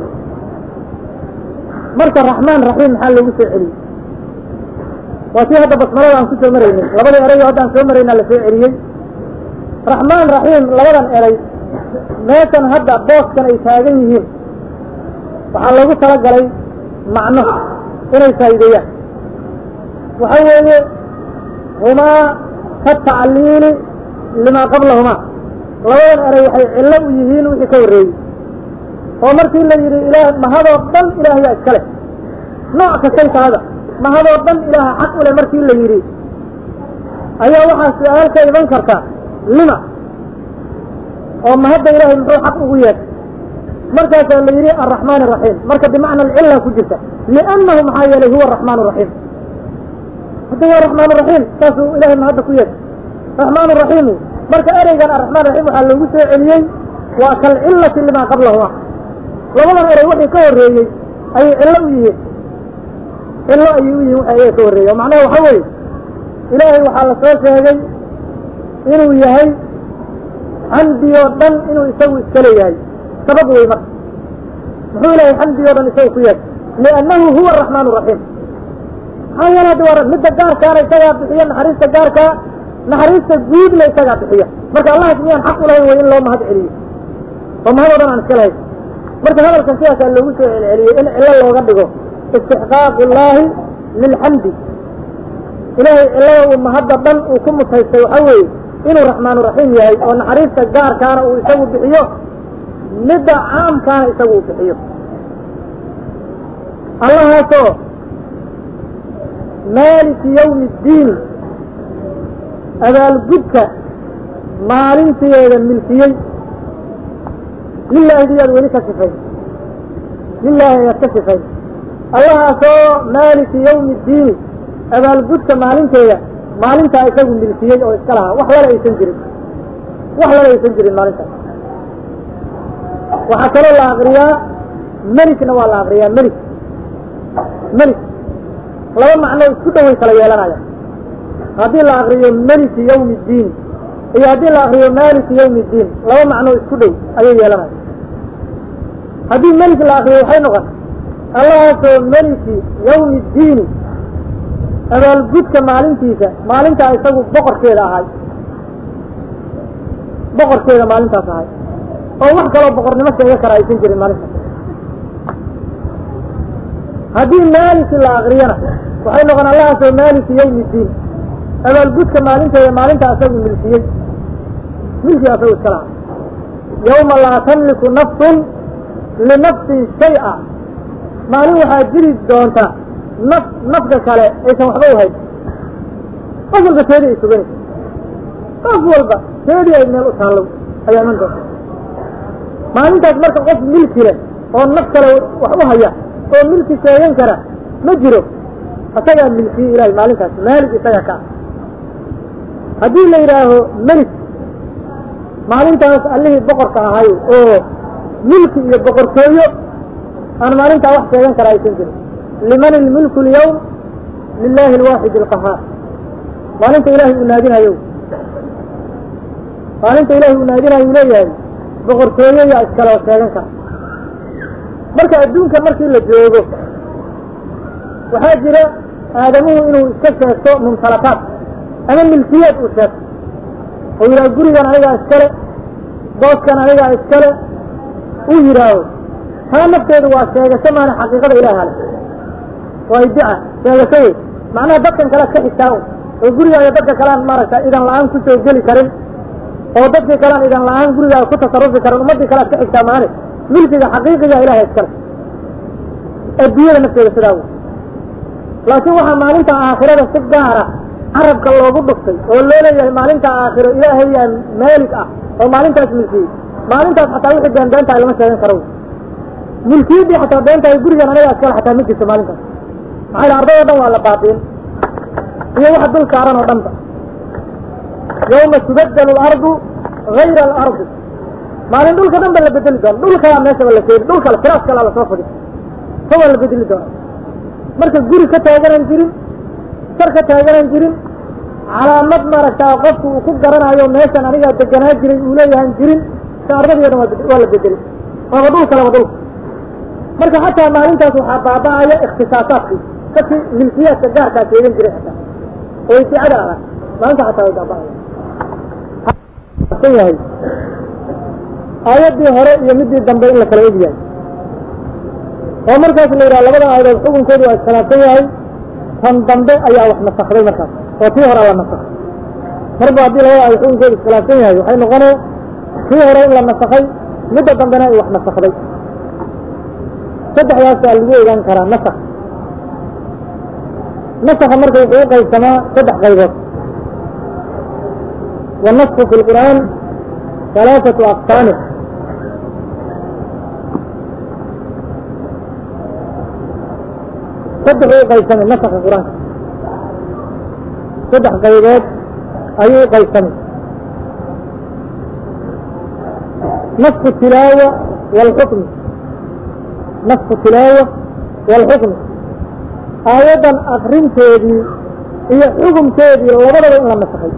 A: marka raxmaan raxiim maxaa loogu soo celiyey waa tii hadda basmalada aan ku soo maraynin labadii erayo hadda aan soo maraynaa la soo celiyey raxmaan raxiim labadan eray meeshan hadda booskan ay taagan yihiin waxaa loogu talagalay macno inay faa'iideeyaan waxa weeye humaa ka tacliili limaa qablahumaa labadan eray waxay cillo u yihiin wixii ka horreeyey oo markii la yidhi ilaah mahadoo dhan ilaahyaa iska leh nooc kastay tahada mahadoo dhan ilaaha xaq u leh markii la yidhi ayaa waxaa su-aal ka iman karta lima oo mahadda ilaahay muxuu xaq ugu yeedhay markaasaa la yidhi alraxmaan araxiim marka bimacna alcilla ku jirta liannahu maxaa yeelay huwa araxmaan araxiim hadda waa raxmaan raxiim saasuu ilahay mahadda ku yeedhay raxmaan raxiim marka ereygan araxmaan raxiim waxaa loogu soo celiyey waa kalcillati limaa qablahuma labadan erey wixii ka horreeyey ayay cillo u yihiin cillo ayay u yihiin waxa iyaga ka horreeyey oo macnaha waxa weeye ilaahay waxaa la soo sheegay inuu yahay xamdi oo dhan inuu isagu iska leeyahay sabab wey marka muxuu ilahay xamdi oo dhan isagu ku yahay liannahu huwa araxmaan araxiim maxaa yeele hadda waa midda gaarkaana isagaa bixiya naxariista gaarkaa naxariista guudna isagaa bixiya marka allahas miyaan xaq u lahayn way in loo mahad celiyo oo mahad oo dhan aan iska lahayn marka hadalkan sidaasaa loogu soo celceliyey in cillo looga dhigo istixqaaqu llaahi lilxamdi ilaahay cillada uu mahadda dhan uu ku mutaystay waxaa weeye inuu raxmaanu raxiim yahay oo naxariista gaarkaana uu isagu bixiyo midda caamkaana isagu uu bixiyo allahaasoo maaliki yawmi iddiini abaalgudka maalinteeda milkiyey lilaahi diyaad weli ka sifay lilaahi ayaad ka sifay allahaasoo maaliki yawmi iddiini abaalgudka maalinteeda maalintaa isagu milkiyey oo iska lahaa wax lala aysan jirin wax lala aysan jirin maalintaas waxaa kaloo la akriyaa melikna waa la akriyaa melik melik laba macnoo isku dhoway kala yeelanaya haddii la akriyo meliki yawmi iddiin iyo haddii la akriyo maaliki yawmi iddiin laba macnoo isku dhow ayay yeelanaya haddii melik la akriyo waxay noqon allahaasoo meliki yawmi iddiini abaalgudka maalintiisa maalintaa isagu boqorkeeda ahay boqorkeeda maalintaas ahay oo wax kaloo boqornimo sheega kara aysan jirin maalintaas haddii maaliki la akriyana waxay noqon allahaasoo maaliki yawmi iddiin abaalgudka maalinteeda maalintaa isagu milkiyey milkii asagu iska lahaa yawma laa tamliku nafsun linafsin shay-a maalin waxaa jiri doonta naf nafka kale aysan waxba u hayn qof walba teedii ay suganaysa qof walba teedii ay meel u taallow ayaa iman doonta maalintaas marka qof milki leh oo naf kale wax u haya oo milki sheegan kara ma jiro isagaa milkiyey ilahay maalintaas maalig isaga ka ah haddii la yidhaaho melik maalintaas allihii boqorka ahay oo milki iyo boqortooyo aan maalintaa wax sheegan kara aysan jirin liman ilmulku lyawm lilahi alwaaxid alqahaar maalinta ilahay uu naadinayo maalinta ilahay uu naadinayo uu leeyahay boqortooyo yaa iskale oo sheegan kara marka adduunka markii la joogo waxaa jira aadamuhu inuu iska sheegto mumtalakaat ama milkiyaad uu sheegto oo yidhaha gurigan anigaa iskale booskan anigaa iskale uu yidhaaho taa nafteedu waa sheegasho maana xaqiiqada ilaah ale waa iddica sheegasho wey macnaha dadkan kale ka xigtaa un oo gurigaaga dadka kalean maaragta idan la-aan kusoo geli karin oo dadkii kalean idan la-aan gurigaaga ku tasarufi karin ummaddii kalead ka xigtaa maane milkiga xaqiiqiga ilahay iskale adduunyada nafteeda sidaa wey laakiin waxaa maalinta aakhirada si gaara carabka loogu dhuftay oo loo leeyahay maalinta aakhiro ilaahay yaa maalig ah oo maalintaas milkiyey maalintaas xataa wixii been beentahay lama sheegan karo milkiyaddii xataa beentahay gurigan aniga iskale xataa ma jirto maalintaas maxaa yidhi arday o dhan waa la baabiin iyo wax dul saaran oo dhanba yawma tubaddalu alardu gayra alardi maalin dhulka dhan ba la bedeli doona dhulkalaa meeshaba la keeni dhulkale firaas kalaa lasoo fadi ka waa la bedeli doona marka guri ka taaganan jirin sar ka taaganan jirin calaamad maaragtaa qofku uu ku garanayo meeshan anigaa deganaa jiray uu leeyahan jirin shaardadii dhan waa la bedelay waaba dhulka laba dhulka marka xataa maalintaas waxaa baaba'aya ikhtisaasaadkii dadkii milkiyaadka gaarkaa sheegan jiray xataa oo ibticada ahaa maalinta xataa way baaba'aya yahay aayaddii hore iyo midii dambe in la kala og yahay oo markaas la yidhaha labada aayadood xukunkoodu waa iskhilaafsan yahay tan dambe ayaa wax nasakday markaas oo tii hore la nasakay marba haddii labada aayad xukunkoodu iskhilaafsan yahay waxay noqonee tii hore in la nasakay midda dambena ay wax nasakday saddexdaasaa lagu ogaan karaa nasak nasaka marka wuxuu u qaybsamaa saddex qaybood والنسخ في القرآن ثلاثة أقسام صدح قيسمي نسخ القرآن صدح قيدات أي قيسمي نسخ التلاوة والحكم نسخ التلاوة والحكم آية أخرين تيدي هي حكم تيدي لبدا إلا نسخي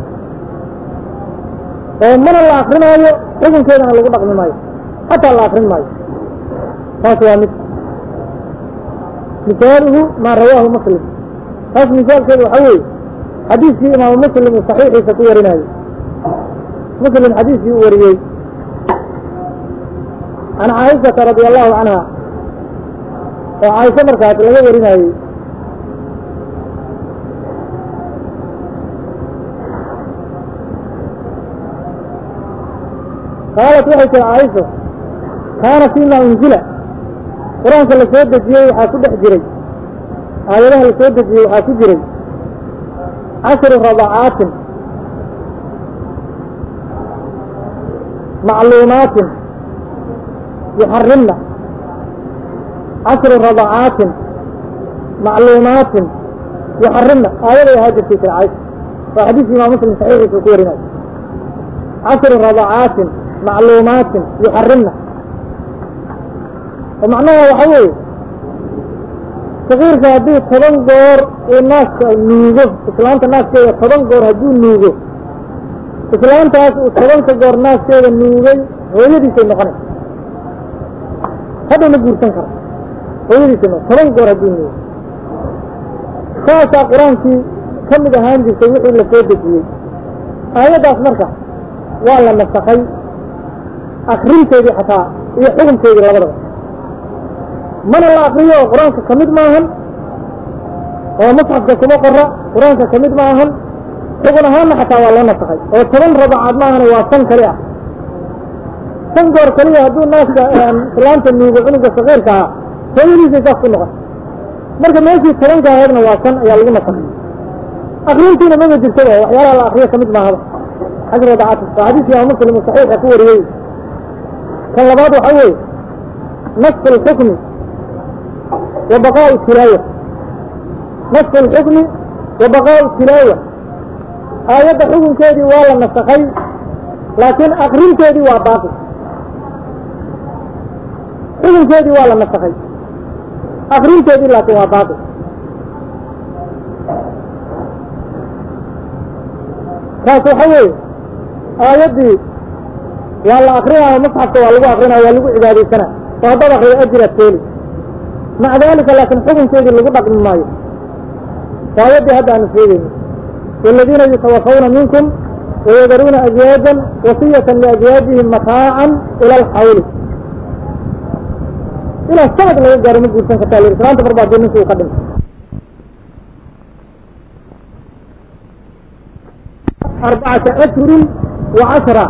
A: oo mana la akrinaayo xukunkeedana lagu dhaqmi maayo xataa la akrin maayo taas waa mid misaaluhu maa rawaahu muslim taas misaalkeedu waxaa weeye xadiiskii imaamu muslim uu saxiixiisa ku warinaayo muslim xadiiskii uu wariyey can caaishata radi allahu canha oo caaisho markaas laga warinaayey qaalat waxay tiri caaisha kaana fiima unzila qur-aanka la soo dejiyey waxaa ku dhex jiray aayadaha la soo dejiyey waxaa ku jiray cashru radacaatin macluumaatin yuxarimna cashru radacaatin macluumaatin yuxarimna aayaday ahaa jirtay tiri caaisha waa xadiiska imaam muslim saxiixiisa uu ku warinayo cashru radacaatin macluumaatin yuxarimna oo macnaha waxa weeye sakiirka haddii toban goor uu naaska nuugo islaanta naaskeeda toban goor hadduu nuugo islaantaas uu tobanka goor naaskeeda nuugay hooyadiisay noqonaysa hadhow ma guursan kara hooyadiisay noqon toban goor hadduu nuugo saasaa qur-aankii ka mid ahaan jirtay wixii la soo dejiyey aayaddaas marka waa la nasakay akrinteedii xataa iyo xukunkeedii labadaba mana la akriyo oo qur-aanka ka mid maahan oo musxafka kuma qora qur-aanka ka mid maahan xugun ahaanna xataa waa loo nasakay oo toban rabacaad maahan waa san kali ah san goor kaliya hadduu naaska islaanta nuugo cunuga sakiirka ahaa hooyadiisay saas ku noqon marka meeshii tobanka aheedna waa san ayaa lagu nasakay akrintiina maba jirtaba waxyaalaha la akriyo ka mid maahaba xajr radacaat waa xadiiska imaam muslim uu saxiixa ku wariyey kan labaad waxa weeye nasku اlxukmi wa baqaءu tilaawa nasku اlxukmi wa baqaءu tilaawa aayadda xukunkeedii waa la nasakay laakiin akrinteedii waa baaqi xukunkeedii waa la nasakay akrinteedii laakiin waa baaqi kaas waxa weeye aayaddii waa la akrinaayo musxafka waa lagu akrinaya waa lagu cibaadaysana oo haddaad akriyo ajiraad keeli maca dalika laakiin xukunkeedii lagu dhaqmi maayo waa aayaddii hadda aanu sheegayno والذين يتوفون منكم ويذرون أزواجا وصية لأزواجهم متاعا إلى الحول إلى السنة لا يجار من جلسان كتالي إسلام تفربع دين نسو قدم أربعة أشهر وعشرة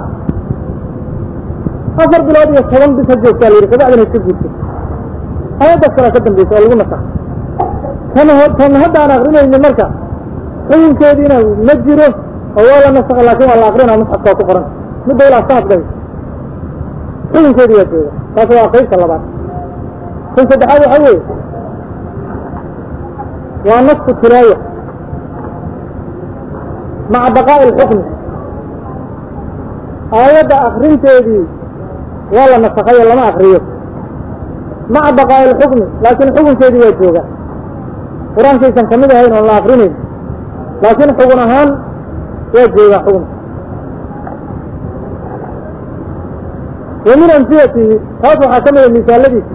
A: أفر بلاد يصطدم بسجل كالي فبعدين يسجل هذا السنة قدم بيس والله نصح كان هذا أنا أغرنا إن المركة xukunkeediina ma jiro oo waa la nasakha laakin waa la akrina musxafkaa ku qoran midda ilaa sanad day xukunkeedii waa jooga taas waa qaybta labaad kan saddexaad waxa weeye waa nasku tilaaya maca baqaa'i alxukmi aayadda akrinteedii waa la nasakhay oo lama akriyo maca baqaa'i alxukmi laakiin xukunkeedii waa jooga qur-aankaysan kamid ahayn oon la akrinayn laakiin xugun ahaan waa joogaa xukunka wa min amsilatihi taas waxaa ka mida misaaladiisa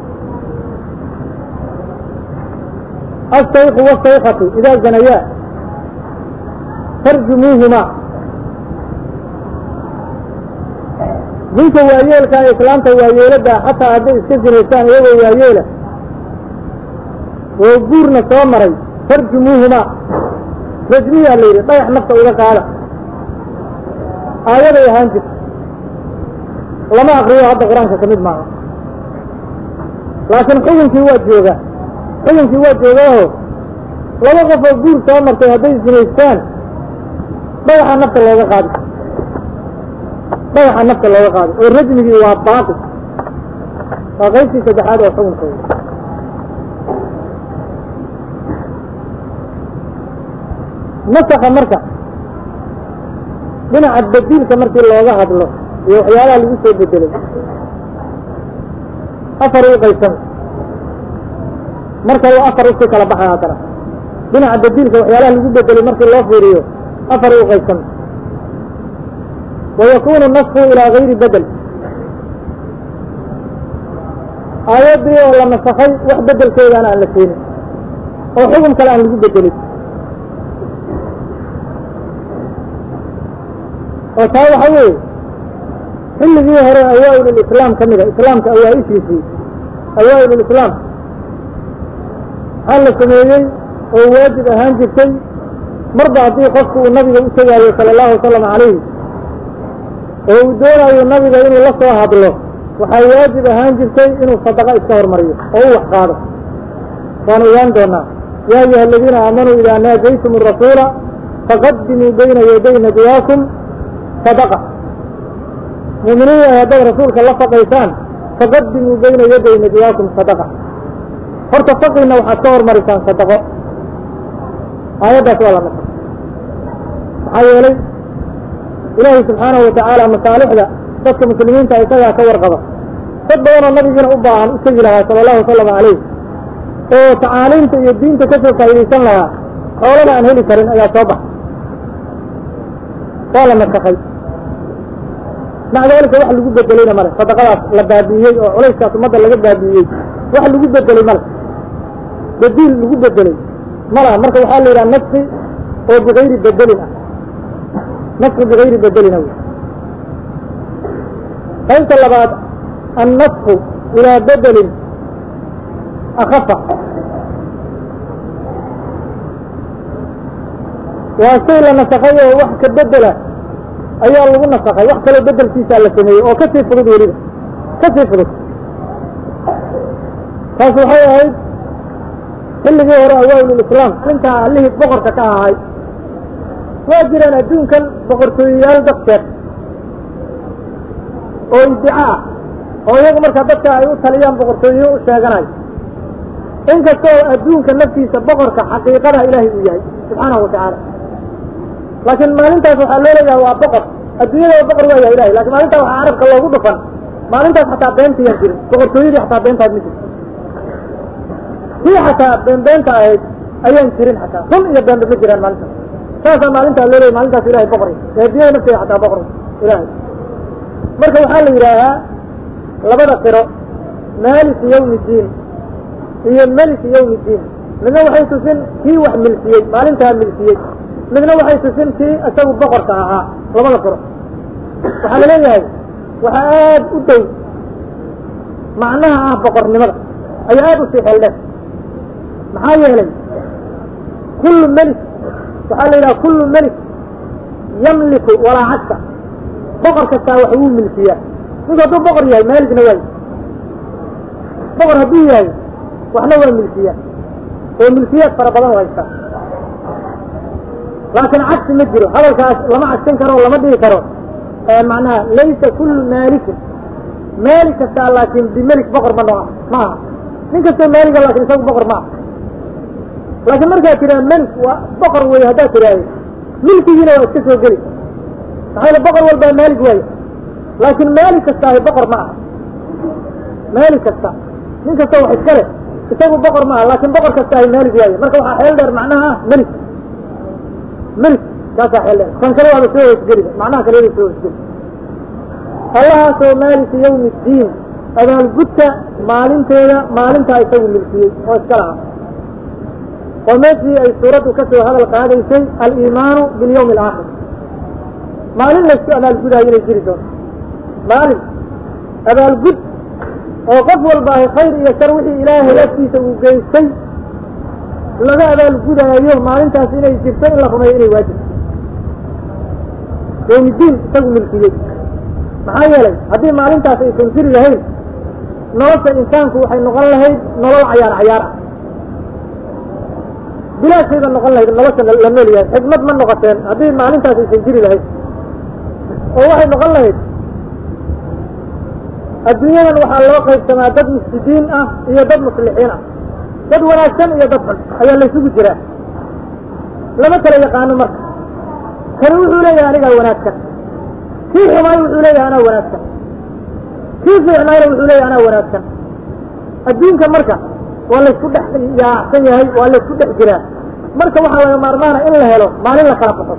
A: الsayku والsaykatu idaa zanayaa farjumuuhumaa ninka waayeelka ee islaamta waayeelada xataa hadday iska zinaystaan iyagoo waayeela oo guurna soo maray farjumuuhumaa rajmiyaa la yidhi dhagax nafta uga qaada aayaday ahaan jirta lama akriyo hadda qur-aanka ka mid maaha laakiin xukunkii waa joogaa xukunkii waa joogaaho laba qof oo guur soo martay hadday zinaystaan dhagaxa nafta looga qaadi dhagaxa nafta looga qaado oo rajmigii waa baaqi waa qaybtii saddexaad oo xukunkooda nasaka marka dhinaca badiilka markii looga hadlo iyo waxyaalaha lagu soo bedelay afar u qaybsama marka uu afar usii kala baxay haddana dhinaca badiilka waxyaalaha lagu bedelay markii loo fiiriyo afar u qaybsama wayakunu nasku ilaa gayri bedel aayaddii oo la nasakay wax bedelkeedaana aan la keenin oo xukun kale aan lagu bedelin oo taa waxa weeye xilligii hore awaa-il lislaam ka mida islaamka awaa-ishiisii awaa-il lislaam maxaa la sameeyey oo waajib ahaan jirtay marba haddii qofku uu nabiga u tegaayo sala allahu wasalam calayhi oo uu doonayo nabiga inuu la soo hadlo waxaa waajib ahaan jirtay inuu sadaqa iska hormariyo oo u wax qaado waanu ogaan doonaa yaa ayuha aladiina aamanuu idaa naajaytum arasuula faqadimuu bayna yaday najwaakum sadaqa muuminiin ay haddaad rasuulka la faqaysaan faqadimuu bayna yaday najwaakum sadaqa horta faqiina waxaad ka hormarisaan sadaqo aayaddaas waa la nasa maxaa yeelay ilaahay subxaanahu watacaala masaalixda dadka muslimiinta isagaa ka warqaba dad badanoo nabigiina u baahan u tegi lahaa sala allahu wasalam calayh oo tacaaliimta iyo diinta ka soo faa'iidaysan lahaa xoolana aan heli karin ayaa soo baxay waa la nasakay maca daalika wax lagu bedelayna male sadaqadaas la baabi'iyey oo culayskaas ummadda laga baabi'iyey wax lagu bedelay male bediil lagu bedelay malaha marka waxaa la yidhaha nafsi oo bigayri bedelin ah nafsi bigayri bedelina wey qaybta labaad annasku ilaa bedelin akafa waa shay la nasakay oo wax ka bedela ayaa lagu nasakay wax kaloo bedelkiisaa la sameeyey oo kasii fudud weliba kasii fudud taas waxay ahayd xilligii hore awaa'ilulislaam intaa allihii boqorka ka ahay waa jiraan adduunkan boqortooyayaal dadkeed oo iddica ah oo iyagu markaa dadka ay u taliyaan boqortooyo u sheeganayo inkastoo adduunka naftiisa boqorka xaqiiqada ilaahay uu yahay subxaanahu watacaala laakiin maalintaas waxaa loo leeyahay waa boqor adduunyada boqor waa yahay ilahay lakin maalintaas waxaa carabka loogu dhufan maalintaas xataa beentayaan jirin boqortooyadii xataa beentaad ma jirto kii xataa beenbeenta ahayd ayaan jirin xataa run iyo beenba ma jiraan maalintaas saasaa maalintaa loo leeyay maalintaas ilahay boqoray ee adduunyada nafteeda xataa boqor ilahay marka waxaa la yidhaahaa labada qiro maaliki yawmi diin iyo meliki yawmi diin midna waxay tusin kii wax milkiyey maalintaa milkiyey midna waxay tusin kii isagu boqorka ahaa labada qiro waxaa la leeyahay waxaa aad u dhow macnaha ah boqornimada ayaa aad u sii xeeldheer maxaa yeelay kullu melik waxaa la yidhaha kullu melik yamliku walaa cagsa boqor kastaa wax wuu milkiyaa ninku hadduu boqor yahay maaligna waay boqor hadduu yahay waxna waa milkiyaa oo milkiyaad fara badan u haystaa laakiin cagsi ma jiro hadalkaas lama cagsin karo lama dhigi karo macnaha laysa kullu maalikin maalik kastaa laakin bimelik boqor ma no ma aha nin kastoo maaliga laakin isagu boqor ma aha laakiin markaad tidhaha melik waa boqor wey haddaad tidhaahdo milkigiina waa iska soo geli maxaa yale boqor walbaa maalig waayo laakiin maalik kastaahi boqor ma aha maalik kasta nin kasta wax iska leh isagu boqor ma aha laakin boqor kastaahi maalig waayo marka waxaa xeel dheer macnaha ah melik melik kaasaa xelle kan kale waaba soo hoosgeliba macnaha kaleeda soo hoosgeli allahaasoo maaliki yawmi ddiin abaalgudka maalinteeda maalintaa isagu milkiyey oo iska lahaa oo meeshii ay suuraddu ka soo hadal qaadaysay aliimaanu bilyawmi alaakhir maalin laysku abaalgudaayo inay jiri doonto maalin abaalgud oo qof walba ahy khayr iyo shar wixii ilaahay agtiisa uu geystay laga abaalgudaayo maalintaas inay jirto in la rumeeyo inay waajib yawmiddiin isagu milkiyey maxaa yeelay haddii maalintaas aysan jiri lahayn nolosha insaanku waxay noqon lahayd nolol cayaar cayaar ah bilaashayba noqon lahayd nolosha la nool yahay xikmad ma noqoteen haddii maalintaas aysan jiri lahayn oo waxay noqon lahayd adduunyadan waxaa loo qaybsamaa dad mufsidiin ah iyo dad muslixiin ah dad wanaagsan iyo dad xun ayaa laysugu jiraa lama kala yaqaano marka kani wuxuu leeyahay anigaa wanaagsan kii xumaayo wuxuu leeyahay anaa wanaagsan kii fiicnaayna wuxuu leeyahay anaa wanaagsan adduunka marka waa laysku dhex yaacsan yahay waa laysku dhex jiraa marka waxaa laga maarmaana in la helo maalin la kala baxo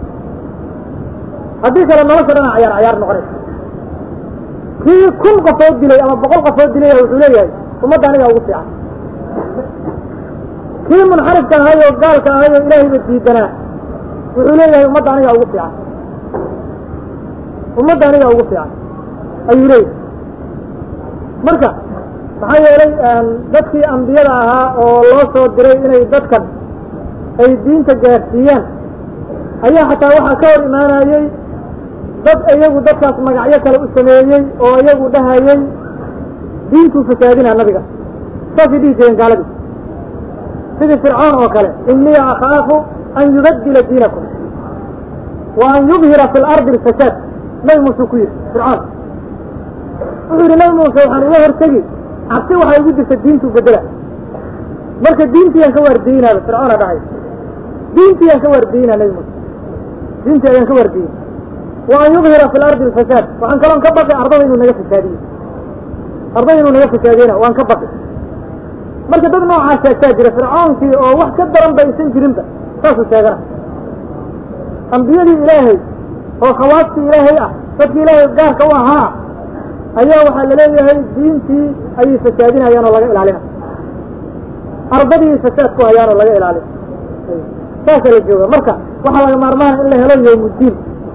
A: haddii kale nolosha dhana cayaar cayaar noqonaysa kii kun qofood dilay ama boqol qofood dilay wuxuu leeyahay ummadda anigaa ugu fiican kii munxarifka ahay oo gaalka ahay oo ilaahayba diidanaa wuxuu leeyahay ummadda anigaa ugu fiican ummadda anigaa ugu fiican ayuu leeyahay marka maxaa yeelay dadkii ambiyada ahaa oo loo soo diray inay dadkan ay diinta gaarsiiyaan ayaa xataa waxaa ka hor imaanayey dad iyagu dadkaas magacyo kale u sameeyey oo iyagu dhahayey diintuu fasaadinaa nabiga saasay dhihi jireen gaaladii sidii fircoon oo kale inii akhaafu an yubaddila diinakum wa an yubhira fi lardi alfasaad nabi muuse ku yidhi fircoon wuxuu yidhi nabi muuse waxaan uga hortegi cabsi waxaa igu jirta diintuu bedela marka diintiiyaan ka waardiyeynaaba fircoona dhahay diintiiyaan ka waardiyeyna nabi muuse diintii ayaan ka waardiyey wa an yubhira fi lardi alfasaad waxaan kaloon ka baqi ardada inuu naga fasaadiyo ardada inuu naga fasaadiyena waan ka baqi marka dad noocaa sheegtaa jira fircoonkii oo wax ka daran ba aysan jirinba saasuu sheegana ambiyadii ilaahay oo khawaastii ilaahay ah dadkii ilaahay gaarka u ahaa ayaa waxaa laleeyahay diintii ayay fasaadinayaan oo laga ilaalina ardadii fasaad ku hayaan oo laga ilaalina saasaa la jooga marka waxaa laga maarmaana in la helo yawmuddiin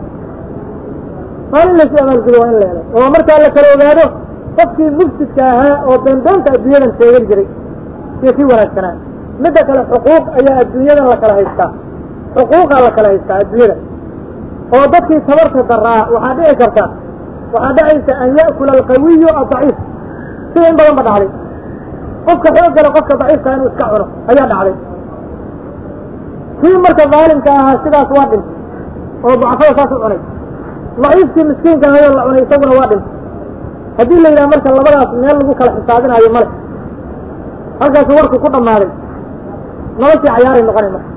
A: maalin laysu abaalgudo waa in la helo oo markaa la kala ogaado qofkii mufsidka ahaa oo beenbeenta adduunyadan sheegan jiray iyo kii wanaagsanaa midda kale xuquuq ayaa adduunyadan la kala haystaa xuquuqaa la kala haystaa adduunyada oo dadkii tabarta daraa waxaa dhici karta waxaa dhacaysa an ya'kula alqawiyu addaciif sida in badan ba dhacday qofka xooggale qofka daciifka inuu iska cuno ayaa dhacday kii marka daalimka ahaa sidaas waa dhintay oo dacafada saas u cunay daciifkii miskiinka ahayoo la cunay isaguna waa dhintay haddii la yidhaha marka labadaas meel lagu kala xisaabinaayo male halkaasu warku ku dhammaaday noloshii cayaaray noqonay marka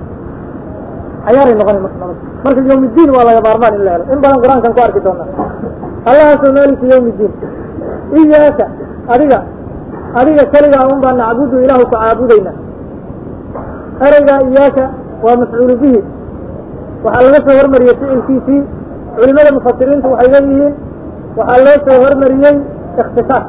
A: cayaaray noqonay marka nolosha marka yawmiddiin waa laga maarmaan in la helo in badan qur-aankan ku arki doonaa allahaasoo maaliki yawmiddiin iyaaka adiga adiga keligaa un baa nacbudu ilaahu ku caabudayna ereygaa iyaaka waa mafcuulu bihi waxaa laga soo hormariyey ficilkiisii culimada mufasiriintu waxay leeyihiin waxaa loo soo hormariyey ikhtisaas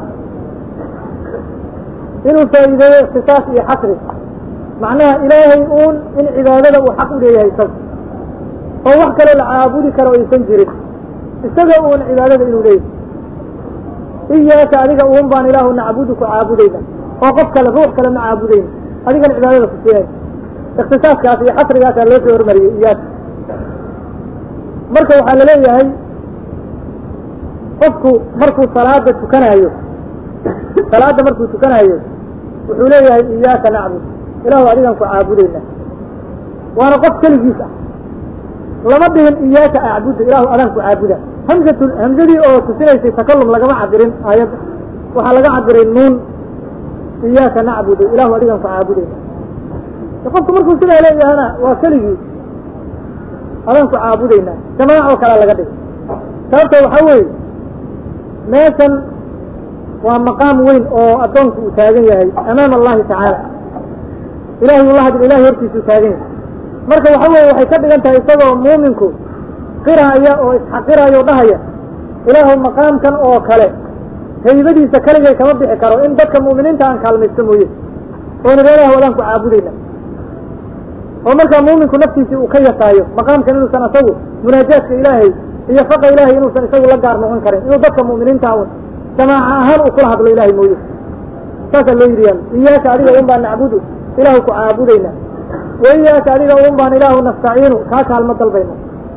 A: inuu faa'iideeyo ikhtisaas iyo xasri macnaha ilaahay uun in cibaadada uu xaq u leeyahay isaga oo wax kale la caabudi karo aysan jirin isaga uun cibaadada inuu leeyahay iyaaka adiga uun baan ilaahu nacbudu ku caabudayna oo qof kale ruux kale ma caabudayna adigana cibaadada ku siinay ikhtisaaskaas iyo xasrigaasaa loo soo hormariyey iyaaka marka waxaa laleeyahay qofku markuu salaada tukanaayo salaadda markuu tukanaayo wuxuu leeyahay iyaaka nacbud ilaahu adigan ku caabudayna waana qof keligiis ah lama dhihin iyaaka acbudu ilaahu adaan ku caabuda hamzatu hamzadii oo tusinaysay takalum lagama cabirin aayadda waxaa laga cabiray nuun iyaaka nacbudu ilaahu adigan ku caabudayna qofku markuu sidaa leeyahana waa keligii adaan ku caabudayna jamaac oo kalea laga dhigay sababta waxaa weeye meeshan waa maqaam weyn oo addoonku uu taagan yahay amaama allahi tacaala ilahay uu la hadla ilahay hortiisuu taagan yahay marka waxa weeye waxay ka dhigan tahay isagoo muuminku qiraya oo isxaqiraya o dhahaya ilaahu maqaamkan oo kale haybadiisa keligay kama bixi karo in dadka mu'miniinta aan kaalmaysto mooye oon ilah wadaan ku caabudayna oo markaa muuminku naftiisii uu ka yasaayo maqaamkan inuusan isagu munaajaadka ilaahay iyo faqa ilaahay inuusan isagu la gaar noqon karin inuu dadka mu'miniinta un jamaaca ahaan uu kula hadlo ilahay mooye saasaa loo yidhi yaal iyaaka adiga un baan nacbudu ilaahu ku caabudayna wa iyaaka adiga un baan ilaahu nastaciinu kaa kaalmo dalbayna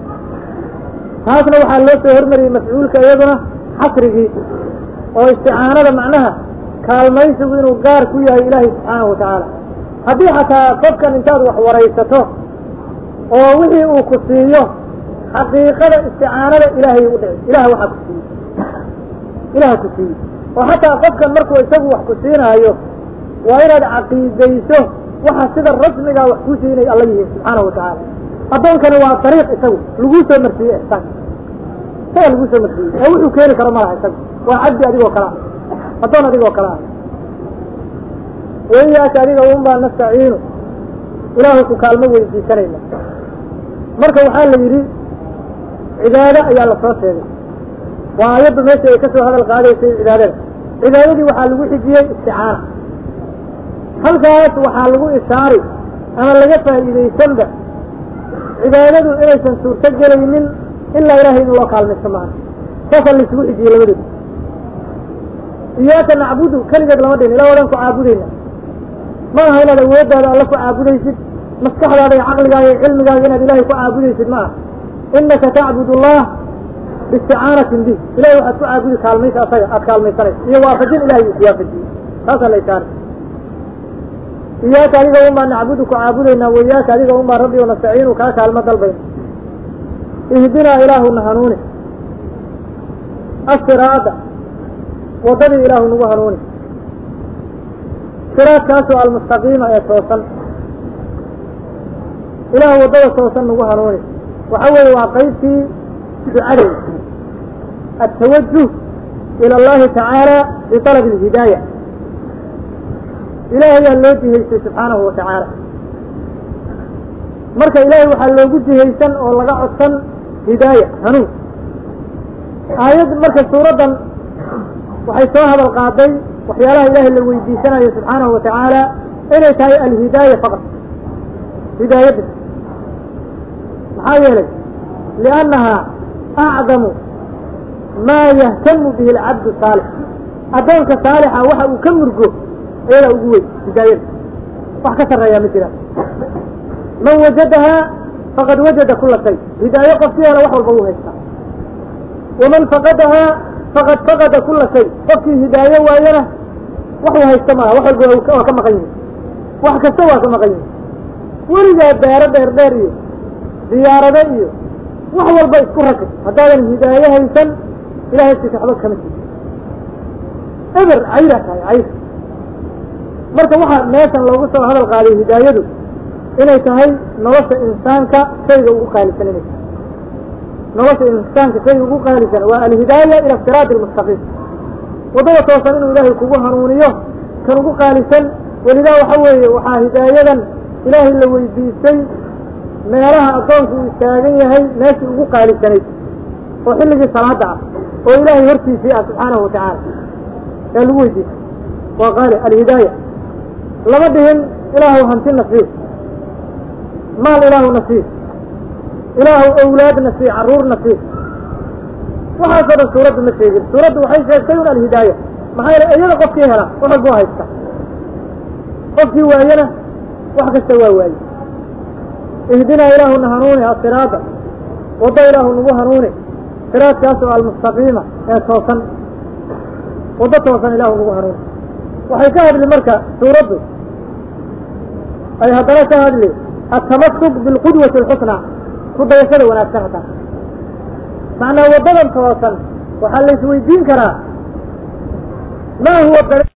A: taasna waxaa loo soo hormariyey mafcuulka iyaduna xasrigii oo isticaanada macnaha kaalmaysigu inuu gaar ku yahay ilaahay subxaanahu watacaala haddii xataa qofkan intaad wax waraysato oo wixii uu ku siiyo xaqiiqada isticaanada ilaahay u dhici ilaah waxaa ku siiyey ilaah ku siiyey oo xataa qofkan markuu isagu wax ku siinaayo waa inaad caqiidayso waxa sida rasmigaa wax kuu siinay alla yihiin subxaanahu watacaala addoonkani waa dariiq isagu laguu soo marsiiyey ixsaan isaga laguu soo marsiiyey oo wuxuu keeni karo malaha isagu waa cabdi adigoo kale ah addoon adigoo kale ah waiyaaka adiga un baa nastaciinu ilaahu ku kaalmo weydiisanayna marka waxaa la yidhi cibaado ayaa la soo sheegay waa ayaddu meesha ay ka soo hadal qaadaysay cibaadada cibaadadii waxaa lagu xijiyey isticaana halkaas waxaa lagu ishaari ama laga faa'iidaysanba cibaadadu inaysan suurto gelaynin ilaa ilaahay in loo kaalmaysto maaha saasaa laysugu xijiyey labadooda iyaaka nacbudu keligeed lama dhihin ilaa wadan ku caabudayna ma aha inaad awooddaada alla ku caabudaysid maskaxdaada iyo caqligaaga iyo cilmigaaga inaad ilaahay ku caabudaysid ma aha inaka tacbud allah biisticaanatin bih ilahay waxaad ku caabudi kaalmaysa asaga aad kaalmaysanaysa iyo waafajin ilahay uu kuwaafajiyey taasaa la ishaara iyaaka adiga un baa nacbudu ku caabudaynaa waiyaaka adiga un baa rabbi o nastaciinu kaa kaalmo dalbayna ihdinaa ilaahuna hanuuni asiraada waddadii ilaahu nagu hanuuni siraadkaasoo almustaqiima ee toosan ilaahu waddada toosan nagu hanuuni waxa weeye waa qaybtii ducadeeda التوجه إلى الله تعالى بطلب الهداية إلهي loo jihaystay subxaanahu watacaala marka ilaahay waxaa loogu jihaysan oo laga codsan hidaaya hanuun aayad marka suuraddan waxay soo hadal qaaday waxyaalaha ilaahay la weydiisanayo subxaanahu watacaala inay tahay alhidaaya faqad hidaayadda maxaa yeelay liannaha acdamu maa yahtamu bihi alcabdu saalix addoonka saalixa waxa uu ka murgo iyadaa ugu weyn hidaayada wax ka sarreeyaa ma jiraan man wajadahaa faqad wajada kula shay hidaayo qofkii hela wax walba wuu haystaa waman faqadahaa faqad faqada kula shay qofkii hidaayo waayana waxuu haysta maaha wax walba waa ka maqan yihin wax kasta waa ka maqan yihin weligaa daaro dheer dheer iyo diyaarado iyo wax walba isku rakib haddaadan hidaayo haysan ilahay agtiisa waxba kama jiro eber caydaa tahay cayr marka waxaa meeshan loogu soo hadal qaaday hidaayadu inay tahay nolosha insaanka shayga ugu qaalisan inay tahay nolosha insaanka shayga ugu qaalisan waa alhidaaya ila siraati almustaqiim waddada toosan inuu ilaahay kugu hanuuniyo kan ugu qaalisan welidaa waxa weeye waxaa hidaayadan ilaahay la weydiistay meelaha addoonku uu istaagan yahay meeshii ugu qaalisanayd oo xilligii salaada ah oo ilaahay hortiisii ah subxaanahu watacaala yaa lagu weydiistay waa qaali alhidaaya lama dhihin ilaahu hanti nasiib maal ilaahu nasiib ilaahu awlaad nasiib carruur nasiib waxaasoo dhan suuraddu ma sheegin suuraddu waxay sheegtay un alhidaaya maxaa yeele iyada qofkii hela wax walbuu haysta qofkii waayana wax kasta waa waaye ihdinaa ilaahuna hanuuni asiraada waddo ilaahu nagu hanuuni siraadkaasoo almustaqiima ee toosan waddo toosan ilaahu nagu hanuuni waxay ka hadli marka suuraddu ay haddana ka hadli atamasuk bilqudwati alxusnaa ku dayashada wanaagsan haddana macnaa waddadan toosan waxaa la isweydiin karaa ma huwa